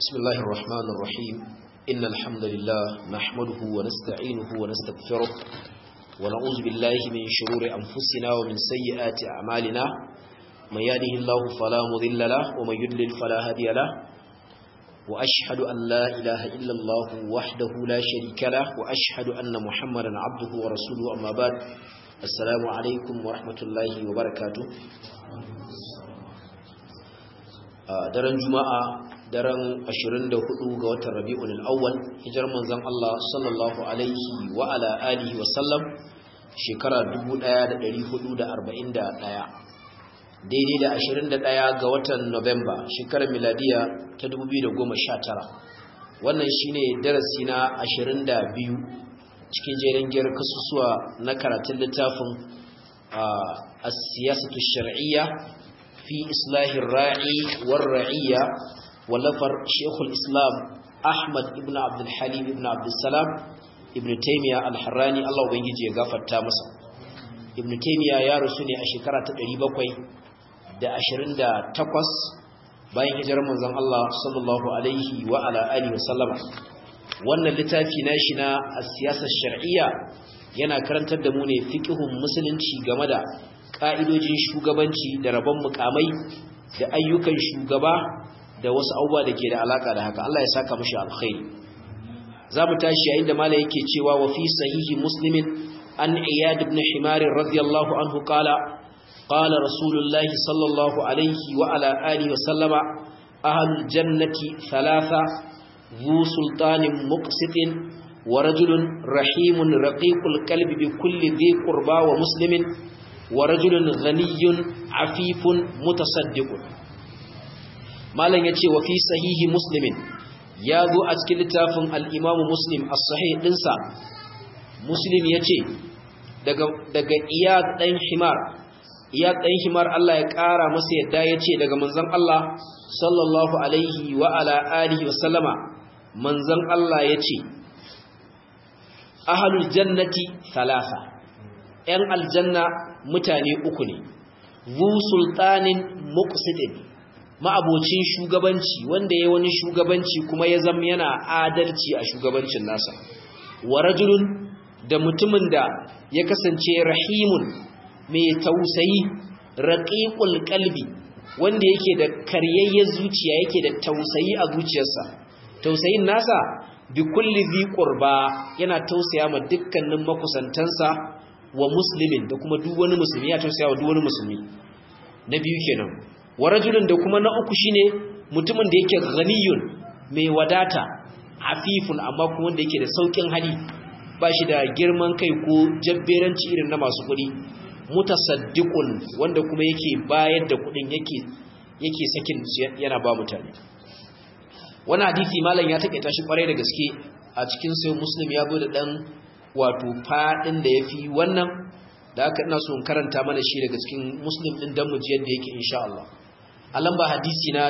بسم الله الرحمن الرحيم إن الحمد لله نحمده ونستعينه ونستغفره ونعوذ بالله من شرور أنفسنا ومن سيئات أعمالنا من يهده الله فلا مضل له ومن يضلل فلا هادي له وأشهد أن لا إله إلا الله وحده لا شريك له وأشهد أن محمدا عبده ورسوله أما بعد السلام عليكم ورحمة الله وبركاته daren juma'a daren 24 ga watan rabi'ul awwal hijar manzon Allah sallallahu alaihi wa ala alihi wa sallam shekara 1441 daidai da 21 ga watan Nuwamba shekarar miladiya ta 2019 wannan shine darasi na 22 cikin jerin giyar kasusuwa na karatun littafin as-siyasatu shar'iyya fi islahin ra'i war ra'iyya wallafar shekul islam ahmad ibn abdul halim ibn abdul salam ibn taymiya al-harrani Allah ubangiji ya gafarta masa ibn taymiya ya rasu ne a shekara ta 728 bayan hijirar manzon Allah sallallahu alaihi wa ala alihi wasallama wannan littafi nashi na siyasar shar'iyya yana karantar da mu ne fiqhun musulunci game da ka'idojin shugabanci da rabon mukamai da ayyukan shugaba da wasu abubuwa da ke da alaka da haka Allah ya saka mashi alkhairi za mu tashi yayin da mala yake cewa wa fi sahihi muslimin an iyad ibn himar radiyallahu anhu qala qala rasulullah sallallahu alaihi wa ala alihi wa sallama ahlul jannati thalatha ذو سلطان مقسط ورجل رحيم رقيق القلب بكل ذي قربى ومسلم ورجل غني عفيف متصدق malam yace wa fi sahihi muslimin ya zo a cikin littafin al-imam muslim as-sahih dinsa muslim yace daga daga iyad dan himar iyad dan himar Allah ya kara masa yadda yace daga manzon Allah sallallahu alaihi wa ala alihi wa sallama manzon Allah yace ahlul jannati thalatha yan aljanna mutane uku ne zu sultanin muqsidin ma'abocin shugabanci wanda ya wani shugabanci kuma ya zama yana adalci a shugabancin nasa wa rajulun da mutumin da ya kasance rahimun mai tausayi raqiqul qalbi wanda yake da karyayyar zuciya yake da tausayi a zuciyarsa tausayin nasa bi kulli dhi qurba yana tausaya ma dukkanin makusantansa wa muslimin da kuma duk wani musulmi ya tausaya wa duk wani musulmi na biyu kenan wa rajulun da kuma na uku shine mutumin da yake ghaniyun mai wadata afifun amma kuma wanda yake da saukin hali ba shi da girman kai ko jabberanci irin na masu kuɗi mutasaddiqun wanda kuma yake bayar da kuɗin yake yake sakin yana ba mutane wannan hadisi malam ya take tashi kwarai da gaske a cikin sai muslim ya zo da dan wato fadin da yafi wannan da aka ina so in karanta mana shi daga cikin muslim din dan muji yadda yake insha Allah a lamba hadisi na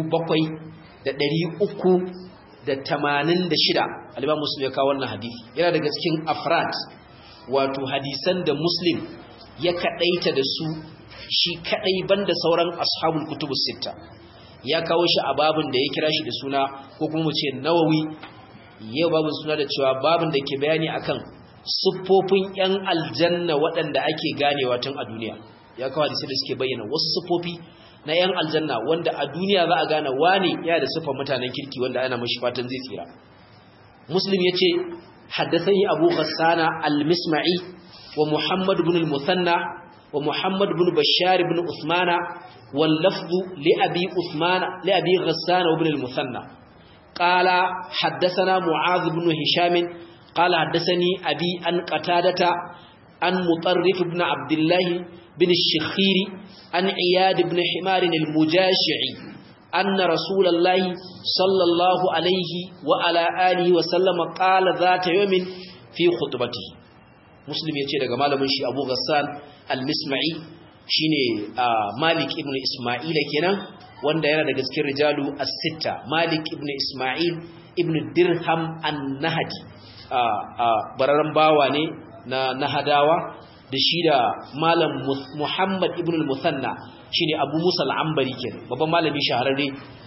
7386 al-Imam Muslim ya kawo wannan hadisi yana daga cikin afrad wato hadisan da Muslim ya kadaita da su shi kadai banda sauran ashabul kutubus sitta ya kawo shi a babin da ya kira shi da suna ko kuma mu ce Nawawi yau babin suna da cewa babin da ke bayani akan siffofin 'yan aljanna waɗanda ake ganewa tun a duniya ya kawo hadisai da suke bayyana wasu siffofi na 'yan aljanna wanda a duniya za a gane wane yana da siffar mutanen kirki wanda ana mashi fatan zai tsira muslim ya ce haddasani abu ghassana al-misma'i wa muhammad ibn al-musanna wa muhammad ibn bashar ibn usmana wal lafzu li abi usmana li abi ghassana ibn al-musanna قال حدثنا معاذ بن هشام قال حدثني أبي أن قتادة أن مطرف بن عبد الله بن الشخير أن عياد بن حمار المجاشعي أن رسول الله صلى الله عليه وعلى آله وسلم قال ذات يوم في خطبته مسلم يتي daga malamin shi Abu Ghassan al-Misma'i shine Malik ibn Isma'il kenan wanda yana daga cikin rijalu as-sitta Malik ibn Isma'il ibn Dirham an-Nahdi bararren bawa ne na nahadawa da shi da malam Muhammad ibn al-Musanna shine Abu Musa al-Ambari kenan babban malami shahararre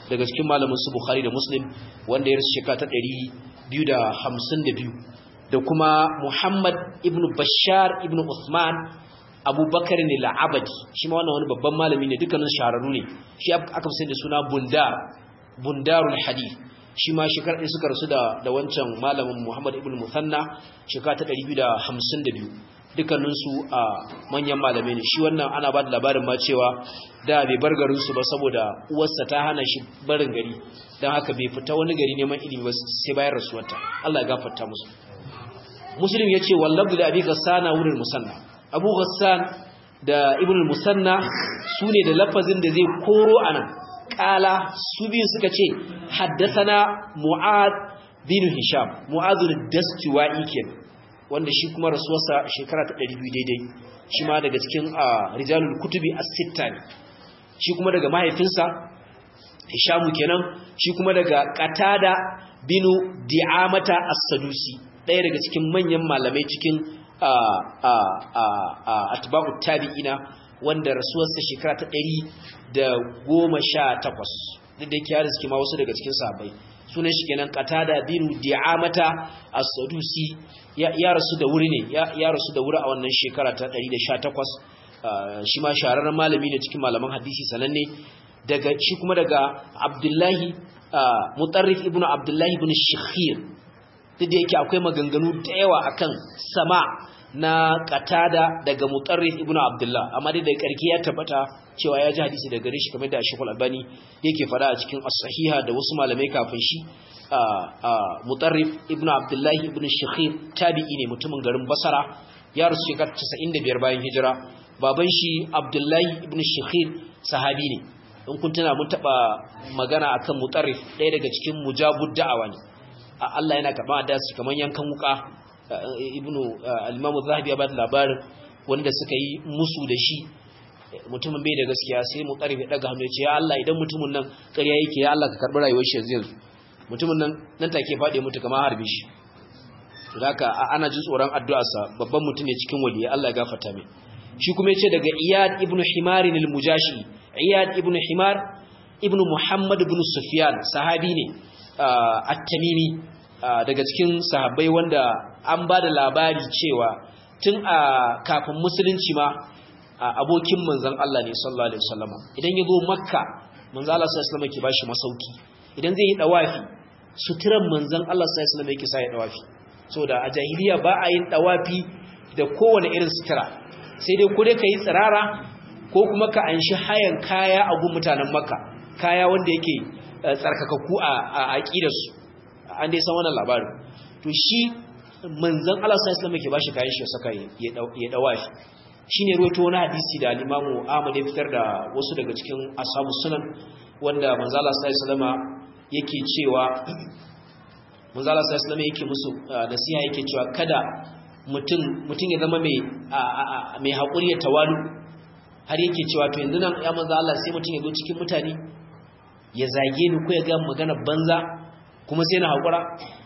daga cikin malamin su Bukhari da Muslim wanda ya rasu shekara ta 252 da kuma Muhammad ibn Bashar ibn Uthman Abubakar ne la'abadi shi ma wannan wani babban malami ne dukkanin shahararru ne shi aka fi da suna Bundar Bundarul Hadith shi ma shekarar ɗaya suka rasu da wancan malamin Muhammad ibn Musanna shekara ta 252 dukkaninsu a manyan malamai ne shi wannan ana ba da labarin ma cewa da bai bar garinsu ba saboda uwarsa ta hana shi barin gari don haka bai fita wani gari neman ilimi ba sai bayan rasuwarta Allah ya gafarta musu muslim ya ce wallabdu da abi gassana wurin musanna abu gassan da ibn musanna su ne da lafazin da zai koro a nan kala su biyu suka ce haddasana mu'ad bin hisham mu'adun dastuwa'i kenan wanda shi kuma rasuwarsa shekara ta 200 daidai shi ma daga cikin rijalul kutubi as-sitta ne shi kuma daga mahaifinsa hishamu kenan shi kuma daga qatada binu di'amata as-sadusi ɗaya daga cikin manyan malamai cikin atba'u tabi'ina wanda rasuwarsa shekara ta 118 duk da yake ya riski ma wasu daga cikin sahabbai sunan shi kenan qatada binu di'amata as-sadusi ya rasu da wuri ne ya rasu da wuri a wannan shekara ta 118 shi ma shahararren malami ne cikin malaman hadisi sananne daga shi kuma daga Abdullahi Mutarrif ibn Abdullahi ibn Shikhir duk da yake akwai maganganu da yawa akan sama na qatada daga Mutarrif ibn Abdullah amma dai da karki ya tabbata cewa ya ji hadisi daga gare shi kamar da Sheikh Al-Albani yake fada a cikin As-Sahiha da wasu malamai kafin shi Mutarrif ibn Abdullah ibn Shikhir tabi'i ne mutumin garin Basra ya rasu shekara 95 bayan hijira baban shi Abdullah ibn Shikhir sahabi ne in kun tuna mun taba magana akan Mutarrif ɗaya daga cikin mujabud da'awa ne Allah yana karɓa da su kaman yankan wuka ibnu al-Imam Az-Zahabi ya ba da labarin wanda suka yi musu da shi mutumin bai da gaskiya sai mu karfe daga hannu ce ya Allah idan mutumin nan ƙarya yake ya Allah ka karɓi rayuwar shi yanzu mutumin nan nan take faɗi mutu kamar harbe shi to haka ana jin tsoron addu'arsa babban mutum ne cikin waliyi Allah ya gafarta mai shi kuma yace daga Iyad ibn Himar al-Mujashi Iyad ibn Himar ibn Muhammad ibn Sufyan sahabi ne at-Tamimi daga cikin sahabbai wanda an ba da labari cewa tun a kafin musulunci ma abokin manzon Allah ne sallallahu alaihi wasallam idan ya zo makka manzon Allah sallallahu alaihi wasallam yake bashi masauki idan zai yi dawafi suturan manzon Allah sallallahu alaihi wasallam yake sa ya dawafi saboda a jahiliya ba a yin dawafi da kowane irin sutura sai dai ko dai kai tsirara ko kuma ka anshi hayan kaya a gun mutanen makka kaya wanda yake tsarkakakku a aqidarsu an dai san wannan labarin to shi manzon Allah sallallahu alaihi wasallam yake bashi kayan shi ya saka ya dawafi shine ruwaito wani hadisi da al-Imam Ahmad ya fitar da wasu daga cikin ashabu sunan wanda manzon Allah sallallahu alaihi wasallam yake cewa manzon Allah sallallahu alaihi wasallam yake musu nasiha yake cewa kada mutum mutum ya zama mai mai hakuri ya tawalu har yake cewa to yanzu nan ya manzon Allah sai mutum ya zo cikin mutane ya zage ni ko ya ga magana banza kuma sai na hakura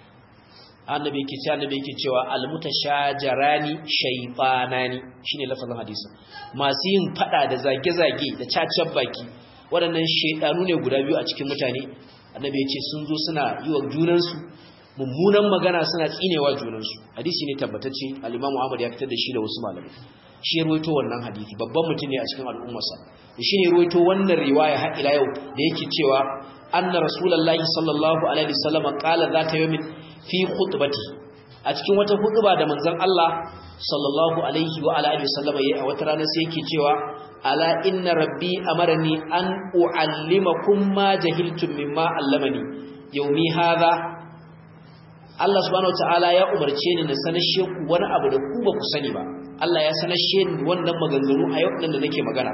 annabi yake cewa annabi yake cewa almutashajarani shaytanani shine lafazin hadisi masu yin fada da zage-zage da cacen baki waɗannan shaydanu ne guda biyu a cikin mutane annabi yace sun zo suna yi wa junansu mummunan magana suna tsinewa junansu hadisi ne tabbatacce al-Imam Ahmad ya fitar da shi da wasu malamai shi ya ruwaito wannan hadisi babban mutum ne a cikin al'ummarsa shi ne ruwaito wannan riwaya har ila yau da yake cewa anna rasulullahi sallallahu alaihi wasallam qala zata yawmin fi khutbati a cikin wata khutba da manzon Allah sallallahu alaihi wa alihi wasallam yayi a wata rana sai yake cewa ala inna rabbi amarni an uallimakum ma jahiltum mimma allamani yawmi hadha Allah subhanahu wataala ya umarce ni na sanashe ku wani abu da ku ba ku sani ba Allah ya sanashe ni wannan maganganu a yau da nake magana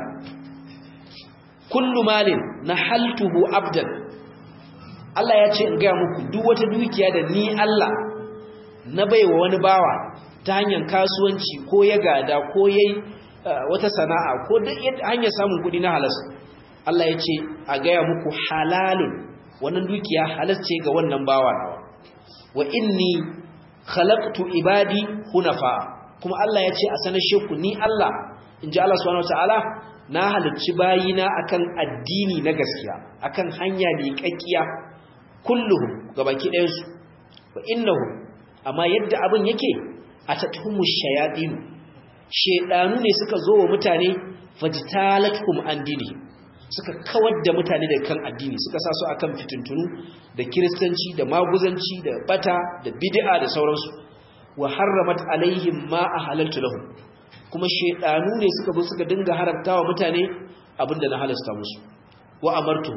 kullu malin nahaltuhu abdan Allah ya ce in ga muku duk wata dukiya da ni Allah na baiwa wani bawa ta hanyar kasuwanci ko ya gada ko yayi wata sana'a ko duk hanyar samun kudi na halas Allah ya ce a gaya muku halalun wannan dukiya halas ce ga wannan bawa nawa wa inni khalaqtu ibadi hunafa kuma Allah ya ce a sanar sheku ni Allah in ji Allah subhanahu wataala na halicci bayina akan addini na gaskiya akan hanya ne kakkiya kulluhum gabaki ɗayan su wa innahum amma yadda abin yake atatuhumu shayatin shedanu ne suka zo wa mutane fajtalatkum an dini suka kawar da mutane da kan addini suka sa su akan fitintunu da kiristanci da maguzanci da bata da bid'a da sauransu wa harramat alaihim ma ahalaltu lahum kuma shedanu ne suka zo suka dinga haramtawa mutane abinda na halasta musu wa amartu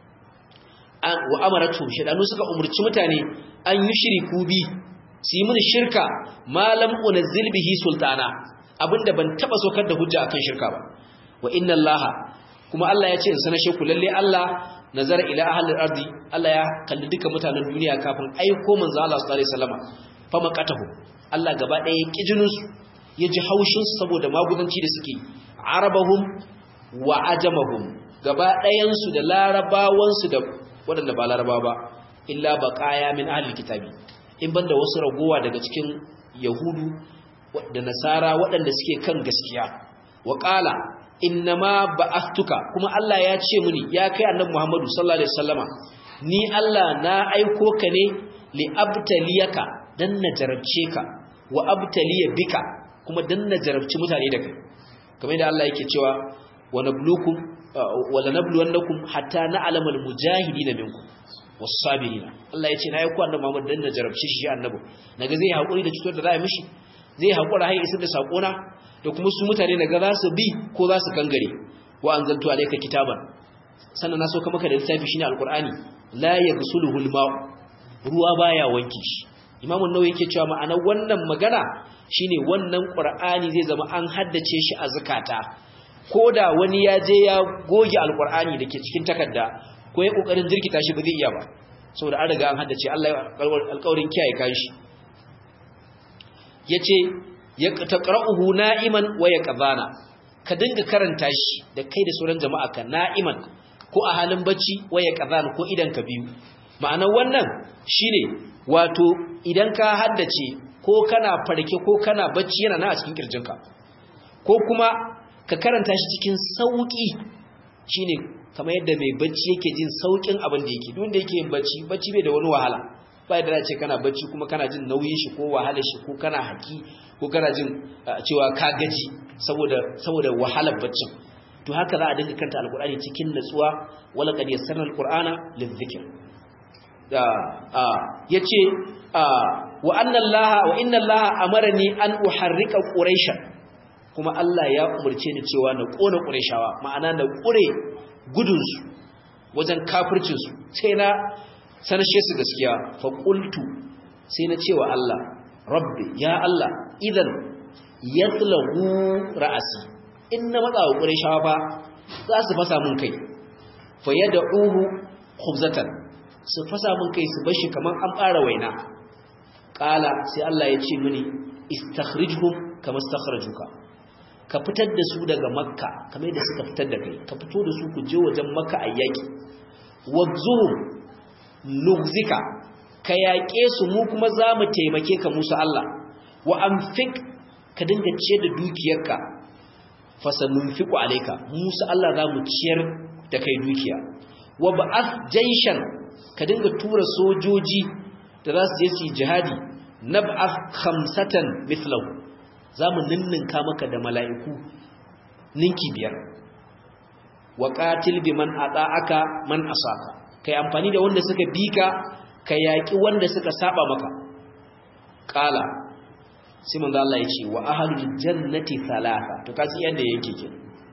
wa amaratu shedanu suka umurci mutane an yushriku bi su yi mini shirka malam unzil bihi sultana abinda ban taba sokar da hujja akan shirka ba wa inna allaha kuma Allah ya ce in sanar sheku lalle Allah nazara ila ahlil ardi Allah ya kalli duka mutanen duniya kafin aiko manzo Allah sallallahu alaihi wasallam fa maqatahu Allah gaba ɗaya ya kijinin su ya ji haushin su saboda magudanci da suke arabahum wa ajamahum gaba ɗayan su da larabawan su da waɗanda ba larabawa ba illa baqaya min ahlil kitabi in banda wasu ragowa daga cikin yahudu da nasara waɗanda suke kan gaskiya wa qala innama ba'athtuka kuma Allah ya ce muni ya kai annabi Muhammadu sallallahu alaihi wasallama ni Allah na aiko ka ne li abtaliyaka dan na jarabce ka wa abtaliya bika kuma dan na jarabci mutane da kai kamar yadda Allah yake cewa wa nabluukum wa lanabluwannakum hatta na'lamal mujahidina minkum was-sabirin Allah ya ce na aiko annabi Muhammad dan na jarabce shi annabi naga zai hakuri da cutar da za a mishi zai hakura har isar da sakona da kuma su mutane daga za su bi ko za su kangare wa an zanto alaika kitaban sannan na so ka maka da littafi shine alqur'ani la yaghsuluhu alma' ruwa baya wanki shi imam an-nawawi yake cewa ma'ana wannan magana shine wannan qur'ani zai zama an haddace shi a zakata koda wani ya je ya goge alqur'ani dake cikin takarda ko ya kokarin jirkita shi ba zai iya ba saboda an riga an haddace Allah ya alƙawarin kiyaye kan shi yace ya taqra'uhu na'iman wa yaqzana ka dinga karanta shi da kai da sauran jama'a ka na'iman ko a halin bacci wa yaqzana ko idan ka biyu ma'anar wannan shine wato idan ka haddace ko kana farke ko kana bacci yana na a cikin kirjinka ko kuma ka karanta shi cikin sauki shine kamar yadda mai bacci yake jin saukin abin da yake duk da yake yin bacci bacci bai da wani wahala bai da ce kana bacci kuma kana jin nauyin shi ko wahalar shi ko kana haki ko kana jin cewa ka gaji saboda saboda wahalar baccin to haka za a dinga kanta alqur'ani cikin natsuwa wala qad yassarna alqur'ana lidhikr da yace wa anna allaha wa inna allaha amarani an uharrika quraisha kuma Allah ya umurce ni cewa na kona qurayshawa ma'ana na kure gudun su wajen kafircin su sai na sanashe su gaskiya fa qultu sai na cewa Allah rabbi ya Allah idan yatlagu ra'asi inna matsa wa qurayshawa fa za su fasa mun kai fa yad'uhu khubzatan su fasa mun kai su bashi kaman an fara waina qala sai Allah ya ce mini istakhrijhum kama istakhrajuka ka fitar da su daga makka kamar da suka fitar da kai ka fito da su ku je wajen makka ayyaki wagzuhum nugzika ka yaƙe su mu kuma za mu taimake ka musu Allah wa amfik ka dinga ciyar da dukiyarka fasanunfiku alaika musu Allah za mu ciyar da kai dukiya wa ba'ath jaishan ka dinga tura sojoji da za su je su jihadi nab'ath khamsatan mithlahu za mu ninninka maka da mala'iku ninki biyar wa qatil biman ata'aka man asaka kai amfani da wanda suka bika ka yaƙi wanda suka saba maka ƙala sai manzo Allah ya ce wa ahlul jannati thalatha to kasi yanda yake ke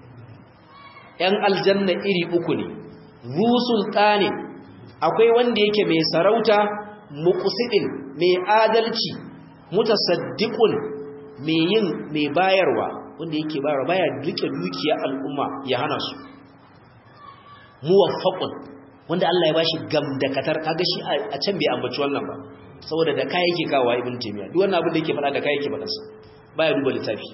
yan aljanna iri uku ne zu sultani akwai wanda yake mai sarauta muqsidin mai adalci mutasaddiqun mai yin mai bayarwa wanda yake bayarwa baya rike dukiya al'umma ya hana su muwaffaqun wanda Allah ya bashi gamdakatar kaga shi a can bai ambaci wannan ba saboda da kai yake kawo ibn taymiya duk wannan abin da yake faɗa da kai yake faɗa sa baya duba littafi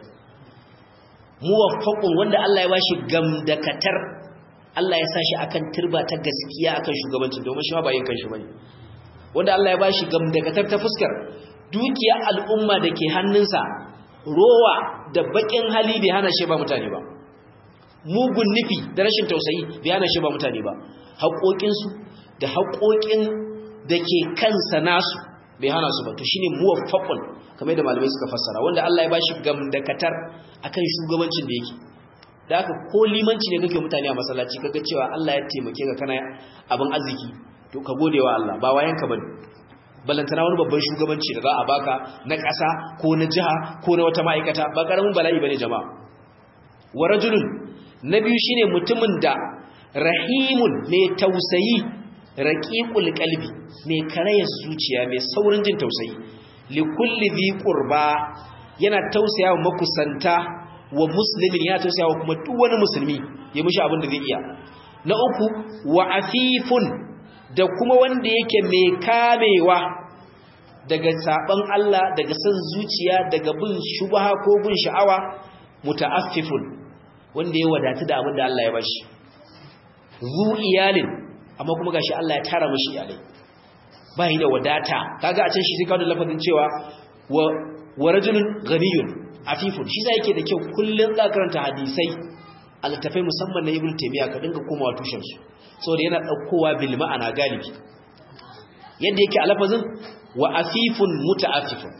muwaffaqun wanda Allah ya bashi gamdakatar Allah ya sa shi akan turba ta gaskiya akan shugabancin domin shi ma ba yin kanshi bane wanda Allah ya bashi gamdakatar ta fuskar dukiya al'umma da ke hannunsa rowa da bakin hali bai hana shi ba mutane ba mugun nufi da rashin tausayi bai hana shi ba mutane ba haƙoƙinsu da haƙoƙin da ke kansa nasu bai hana su ba to shine muwaffaqun kamar da malamai suka fassara wanda Allah ya bashi gamdakatar akan shugabancin da yake da haka ko limanci ne kake mutane a masallaci kaga cewa Allah ya taimake ka kana abin arziki to ka gode wa Allah ba wayanka bane balantana wani babban shugabanci da za a baka na ƙasa ko na jiha ko na wata ma'aikata ba ƙaramin bala'i bane jama'a wa rajulun na biyu shine mutumin da rahimun mai tausayi raqiqul qalbi mai karayar zuciya mai saurin jin tausayi li kulli dhi qurba yana tausayawa makusanta wa muslimin yana tausayawa kuma duk wani musulmi ya mishi abin da zai iya na uku wa afifun da kuma wanda yake mai kamewa daga saban Allah daga san zuciya daga bin shubha ko bin sha'awa muta'affifun wanda ya wadatu da abin da Allah ya bashi zu iyalin amma kuma gashi Allah ya tara mishi iyalai bai da wadata kaga a can shi sai kawo da lafazin cewa wa wa rajulun ghaniyun afifun shi sai yake da kyau kullun za karanta hadisai altafai musamman na ibnu taymiya ka dinga komawa tushen su saboda yana daukowa bil ma'ana galibi yadda yake a lafazin wa afifun muta'affifun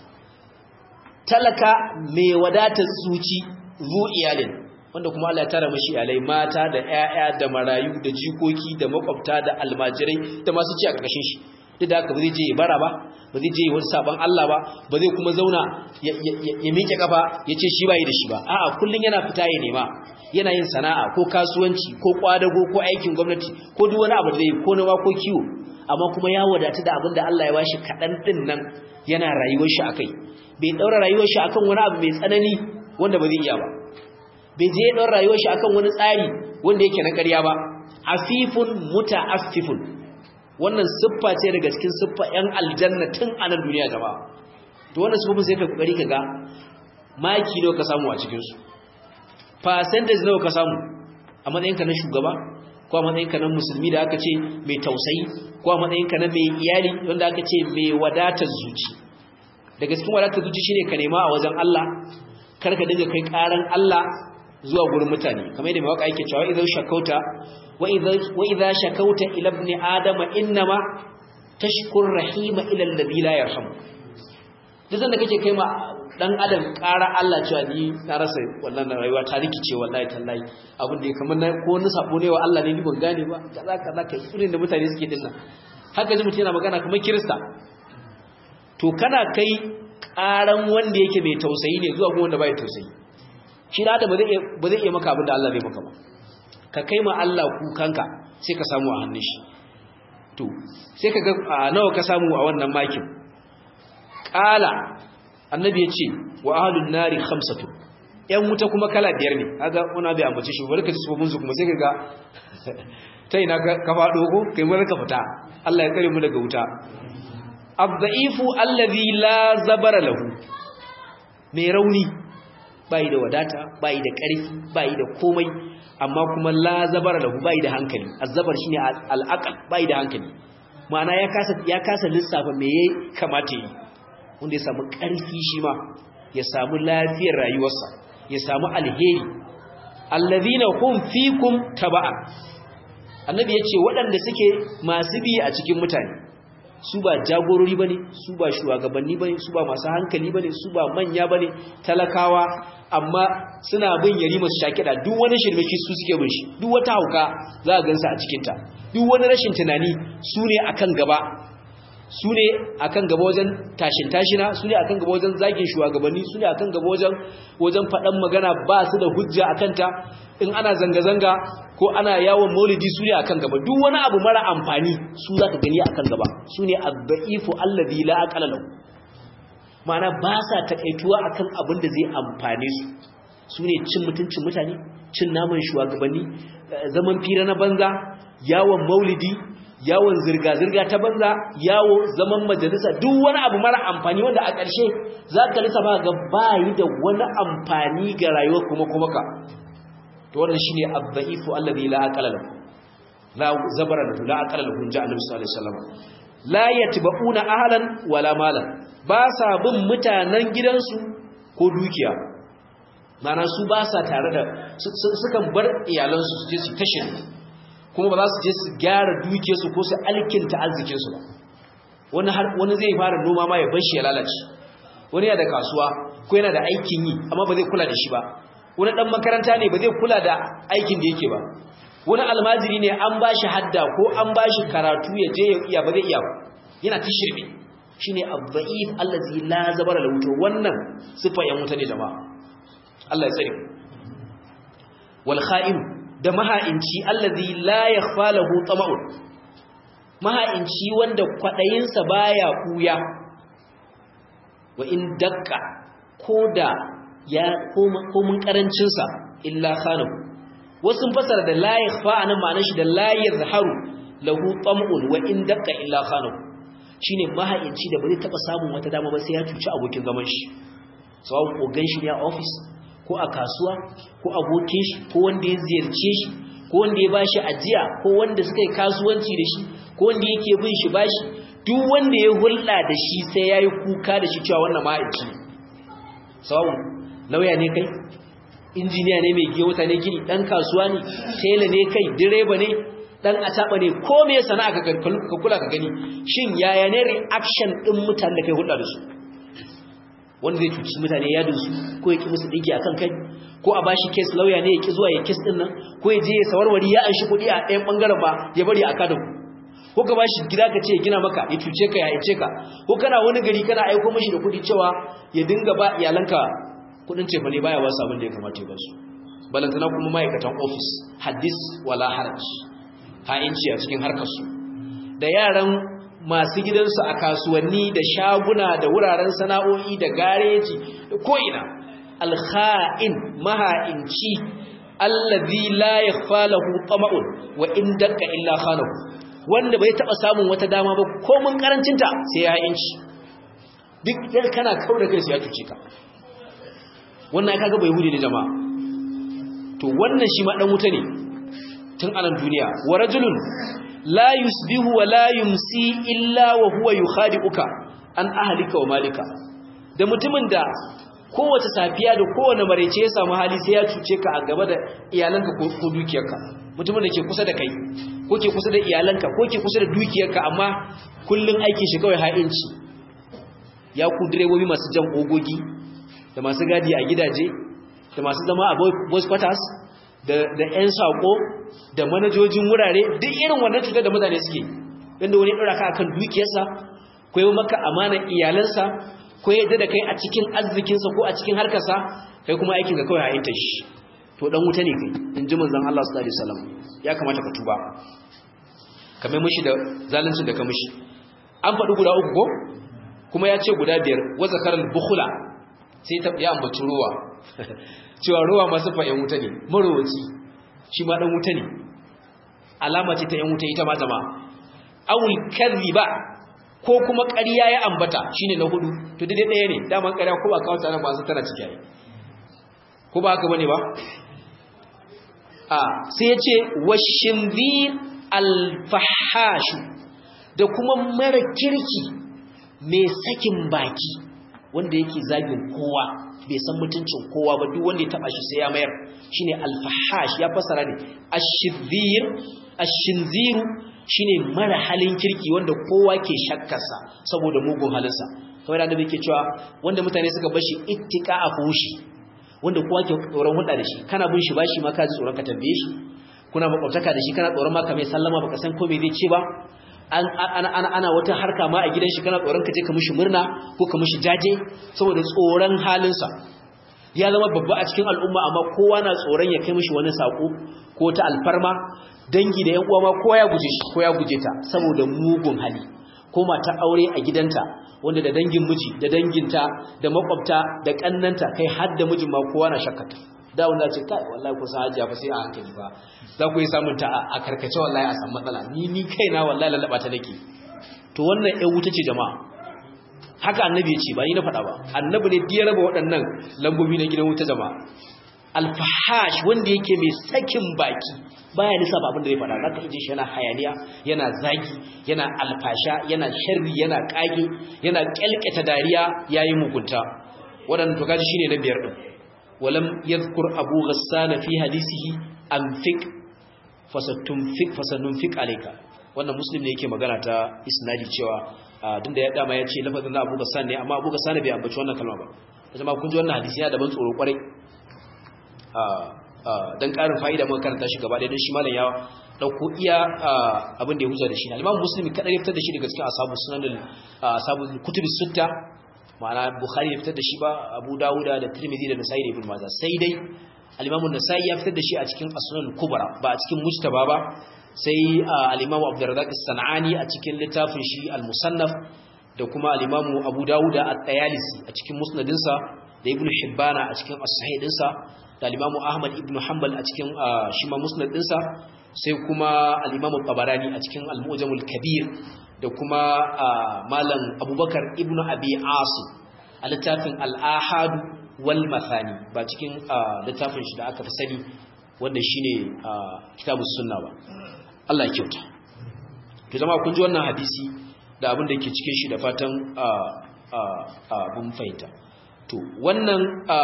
talaka mai wadatar zuci zu iyalin wanda kuma Allah ya tara mashi iyalai mata da ƴaƴa da marayu da jikoki da makwabta da almajirai da masu ci a ƙarƙashin shi duk da haka ba zai je ya bara ba ba zai je wani sabon Allah ba ba zai kuma zauna ya miƙe kafa ya ce shi bai da shi ba a'a kullun yana fita ya nema yana yin sana'a ko kasuwanci ko kwadago ko aikin gwamnati ko duk wani abu da zai ko nawa ko kiwo amma kuma ya wadatu da abin da Allah ya bashi kaɗan ɗin nan yana rayuwar shi akai bai ɗaura rayuwar shi akan wani abu mai tsanani wanda ba zai iya ba bai je ya ɗaura rayuwar shi akan wani tsari wanda yake na ƙarya ba afifun muta'affifun wannan siffa ce daga cikin siffa ƴan aljanna tun a nan duniya gaba to wannan siffofin sai ka kokari ka ga maki nawa ka samu a cikin su percentage nawa ka samu a matsayinka na shugaba ko a matsayinka na musulmi da aka ce mai tausayi ko a matsayinka na mai iyali wanda aka ce mai wadatar zuci daga cikin wadatar zuci shine ka nema a wajen Allah kar ka dinga kai karan Allah zuwa gurin mutane kamar yadda mai waka yake cewa idan shakauta wa idza shakauta ila ibn adama innama tashkur rahima ila alladhi la yarham duk sanda kake kai ma dan adam ƙara Allah cewa ni na rasa wannan rayuwa ta rikice wallahi tallahi abin da kamar na ko wani sabo ne wa Allah ne ni ban gane ba kaza kaza kai irin da mutane suke din nan haka ji mutum yana magana kamar kirista to kana kai ƙaran wanda yake mai tausayi ne zuwa kuma wanda bai tausayi shi da ba zai ba zai iya maka abin da Allah zai maka ba ka kai ma Allah kukanka sai ka samu a hannun shi to sai ka ga nawa ka samu a wannan makin qala annabi ya ce wa ahlun nari khamsatu yan wuta kuma kala biyar ne kaga una bai ambace shi barka su mun su kuma sai kaga ta ina ka fado ko kai mun ka fita Allah ya kare mu daga wuta abdaifu allazi la zabara lahu mai rauni bai da wadata bai da karfi bai da komai amma kuma la zabara lahu bai da hankali azzabar shine al-aqal bai da hankali ma'ana ya kasa ya kasa lissafa me yayi kamata yi wanda ya samu ƙarfi shi ma ya samu lafiyar rayuwarsa ya samu alheri allazina hum fikum taba'a annabi yace waɗanda suke masu bi a cikin mutane su ba jagorori bane su ba shugabanni bane su ba masu hankali bane su ba manya bane talakawa amma suna bin yarima su shakida duk wani shirmeki su suke bin shi duk wata hauka za a gansa a cikin ta duk wani rashin tunani su ne akan gaba su ne a kan gaba wajen tashin tashina su ne a kan gaba wajen zagin shugabanni su ne a kan gaba wajen wajen faɗan magana ba su da hujja a kanta in ana zanga-zanga ko ana yawon maulidi su ne a kan gaba duk wani abu mara amfani su za ka gani a kan gaba su ne abba'ifu allazi la aqala lahu ma'ana ba sa takaituwa akan abin da zai amfane su su ne cin mutuncin mutane cin naman shugabanni zaman fira na banza yawon maulidi yawon zirga-zirga ta banza yawo zaman majalisa duk wani abu mara amfani wanda a ƙarshe za ka lisa ba ga bayi da wani amfani ga rayuwar kuma kuma ka to wannan shine abdaifu allazi la aqala lahu la zabara lahu la aqala lahu ja annabi sallallahu alaihi wasallam la yatba'una ahlan wala malan ba sa bin mutanen gidansu ko dukiya mana su ba sa tare da sukan bar iyalansu su je su tashin kuma ba za su je su gyara dukiyarsu ko su alkinta arzikinsu ba wani zai fara noma ma ya bar shi ya lalace wani yana da kasuwa ko yana da aikin yi amma ba zai kula da shi ba wani dan makaranta ne ba zai kula da aikin da yake ba wani almajiri ne an ba shi hadda ko an ba shi karatu ya je ya iya ba zai iya ba yana ta shirme shine abda'if allazi la zabara lahu to wannan sifa yan mutane jama'a Allah ya tsare wal kha'in da maha'inci allazi la yakhfa lahu tama'un maha'inci wanda kwadayinsa baya kuya wa in dakka koda ya komun karancin sa illa khanahu wasu fasara da la yakhfa anan ma'anar shi da la yazharu lahu tam'un wa in dakka illa khanahu shine maha'inci da bai taba samun wata dama ba sai ya cuci abokin zaman shi sawun kogan shi ne a office ko a kasuwa ko abokin shi ko wanda ya ziyarce shi ko wanda ya bashi ajiya ko wanda suka yi kasuwanci da shi ko wanda yake bin shi bashi duk wanda ya hulɗa da shi sai yayi kuka da shi cewa wannan mahaici ne sawun lauya ne kai injiniya ne mai giyo ne gini dan kasuwa ne tela ne kai direba ne dan ataba ne ko me sana'a ka kula ka gani shin yaya ne reaction din mutanen da kai hulɗa da su wanda zai cuci mutane yadin su ko ya ki musu digi akan kai ko a bashi case lawyer ne ya ki zuwa ya case din nan ko ya je ya sawarwari ya anshi kuɗi a ɗayan bangaren ba ya bari a kada ko ka bashi gida ka ce ya gina maka ya cuce ka ya aice ka ko kana wani gari kana aiko mashi da kuɗi cewa ya dinga ba iyalanka kuɗin cefa ne baya ba su abin da ya kamata ya ba su balantana kuma ma'aikatan office hadis wala haraj ha'inci a cikin harkarsu da yaran masu gidansu a kasuwanni da shaguna da wuraren sana'o'i da gareji da ko'ina alha'in maha'inci allazi la yakhfa lahu tama'un wa in dakka illa khanahu wanda bai taba samun wata dama ba ko mun karancinta sai ya ha'inci duk yar kana kauda kai sai ya cuce ka wannan kaga bai hude ne jama'a to wannan shi ma dan wuta ne tun anan duniya wa rajulun la yusbihu wa la yumsi illa wa huwa yukhadi'uka an ahlika wa malika da mutumin da kowace safiya da kowane marece ya samu hali sai ya cuce ka a gaba da iyalanka ko dukiyarka mutumin da ke kusa da kai ko ke kusa da iyalanka ko ke kusa da dukiyarka amma kullun aikin shi kawai ha'inci ya ku direbobi masu jan ogogi da masu gadi a gidaje da masu zama a boys quarters da 'yan saƙo da manajojin wurare duk irin wannan cutar da mutane suke inda wani ɗora ka akan dukiyarsa ko yi maka amanar iyalansa ko yadda da kai a cikin arzikinsa ko a cikin harkarsa kai kuma aikin ga kawai ha'inta shi to dan wuta ne kai in ji manzon Allah sallallahu alaihi wasallam ya kamata ka tuba ka mai mishi da zaluncin da ka mishi an faɗi guda uku ko kuma ya ce guda biyar wa zakaral bukhula sai ta ya ambaci ruwa cewa ruwa masu fa'in wuta ne marowaci shi ma dan wuta ne alama ce ta yan wuta ita ma jama'a awul kadhiba ko kuma ƙarya ya ambata shine na hudu to dai ɗaya ne daman ƙarya ko ba kawo tana ba su tana ciki ko ba haka bane ba a sai ya ce washinzir alfahashu da kuma mara kirki mai sakin baki wanda yake zagin kowa bai san mutuncin kowa ba duk wanda ya taba shi sai ya mayar shine alfahash ya fasara ne ashidhir ashinziru shine mara halin kirki wanda kowa ke shakkarsa saboda mugun halinsa kamar da annabi ke cewa wanda mutane suka bashi ittika a fushi wanda kowa ke tsoron hulɗa da shi kana bin shi bashi ma ka ji tsoron ka tambaye shi kuna makwabtaka da shi kana tsoron ma ka mai sallama baka san ko me zai ce ba ana wata harka ma a gidan shi kana tsoron ka je ka mishi murna ko ka mishi jaje saboda tsoron halinsa ya zama babba a cikin al'umma amma kowa na tsoron ya kai mishi wani sako ko ta alfarma dangi da yan uwa ma kowa ya guje shi ko ya guje ta saboda mugun hali ko mata aure a gidanta wanda da dangin miji da danginta da makwabta da kannanta kai har da mijin ma kowa na shakkata da wanda ce kai wallahi ko san hajiya fa sai a hankali ba za ku yi samun ta a karkace wallahi a san matsala ni ni kaina wallahi lalaba ta nake to wannan ɗan wuta ce jama'a haka annabi ya ce ba ni na faɗa ba annabi ne ya raba waɗannan lambobi na gidan wuta jama'a alfahash wanda yake mai sakin baki baya lissafa abin da zai faɗa zaka ji shi yana hayaniya yana zagi yana alfasha yana sharri yana kage yana kyalkata dariya yayin mugunta waɗannan to kaji shine na biyar din walam yadhkur abu ghassan fi hadisihi anfiq fasatunfiq fasanunfiq alayka wannan muslim ne yake magana ta isnadi cewa din da ya dama ya ce lafazin abu ghassan ne amma abu ghassan bai ambaci wannan kalma ba kuma kun ji wannan hadisi ya daban tsoro kwarai dan karin fa'ida muka karanta shi gaba ɗaya don shi malam ya dauko iya abin da ya huza da shi al-Imam Muslim kadai ya fitar da shi daga cikin ashabu sunan ashabu kutub sitta ma'ana Bukhari ya fitar da shi ba Abu Dawud da Tirmidhi da Nasa'i da Ibn Majah sai dai al-Imam An-Nasa'i ya fitar da shi a cikin As-Sunan Kubra ba a cikin Mujtaba ba sai al-Imam Abdurrazzaq As-Sanani a cikin littafin shi Al-Musannaf da kuma al-Imam Abu Dawud At-Tayalisi a cikin Musnadinsa da Ibn Hibbana a cikin As-Sahih dinsa da al-Imam Ahmad ibn Hanbal a cikin shi ma Musnad dinsa sai kuma al-Imam Tabarani a cikin Al-Mu'jamul Kabir da kuma Malam Abubakar ibn Abi Asim a littafin Al-Ahad wal Mathani ba cikin littafin shi da aka fi sani wanda shine Kitabus Sunna ba Allah ya kyauta to zama kun ji wannan hadisi da abin da ke cikin shi da fatan abun fahimta to wannan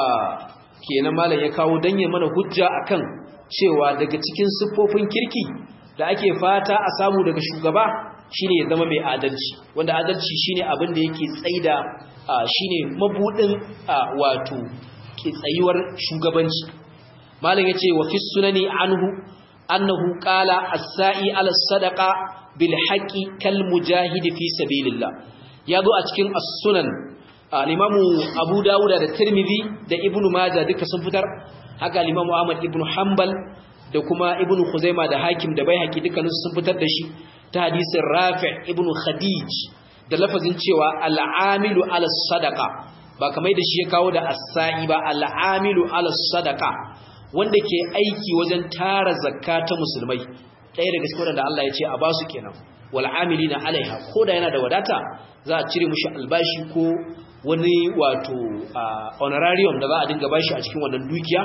kenan malam ya kawo danye mana hujja akan cewa daga cikin siffofin kirki da ake fata a samu daga shugaba shine ya zama mai adalci wanda adalci shine abin da yake tsaida shine mabudin wato ke tsayuwar shugabanci malam yace wa fi sunani anhu annahu qala as-sa'i ala sadaqa bil haqqi kal mujahid fi sabilillah yazo a cikin as-sunan al-imamu abu dawud da tirmidhi da ibnu majah duka sun fitar haka al-imamu ahmad ibnu hanbal da kuma ibnu khuzaima da hakim da baihaqi dukkanin sun fitar da shi ta hadisin rafi' ibnu khadij da lafazin cewa al-amilu ala sadaqa ba kamar da shi ya kawo da as-sa'i ba al-amilu ala sadaqa wanda ke aiki wajen tara zakka ta musulmai ɗaya daga cikin wanda Allah ya ce a basu kenan wal amilina alaiha ko da yana da wadata za a cire mushi albashi ko wani wato honorarium da za a dinga bashi a cikin wannan dukiya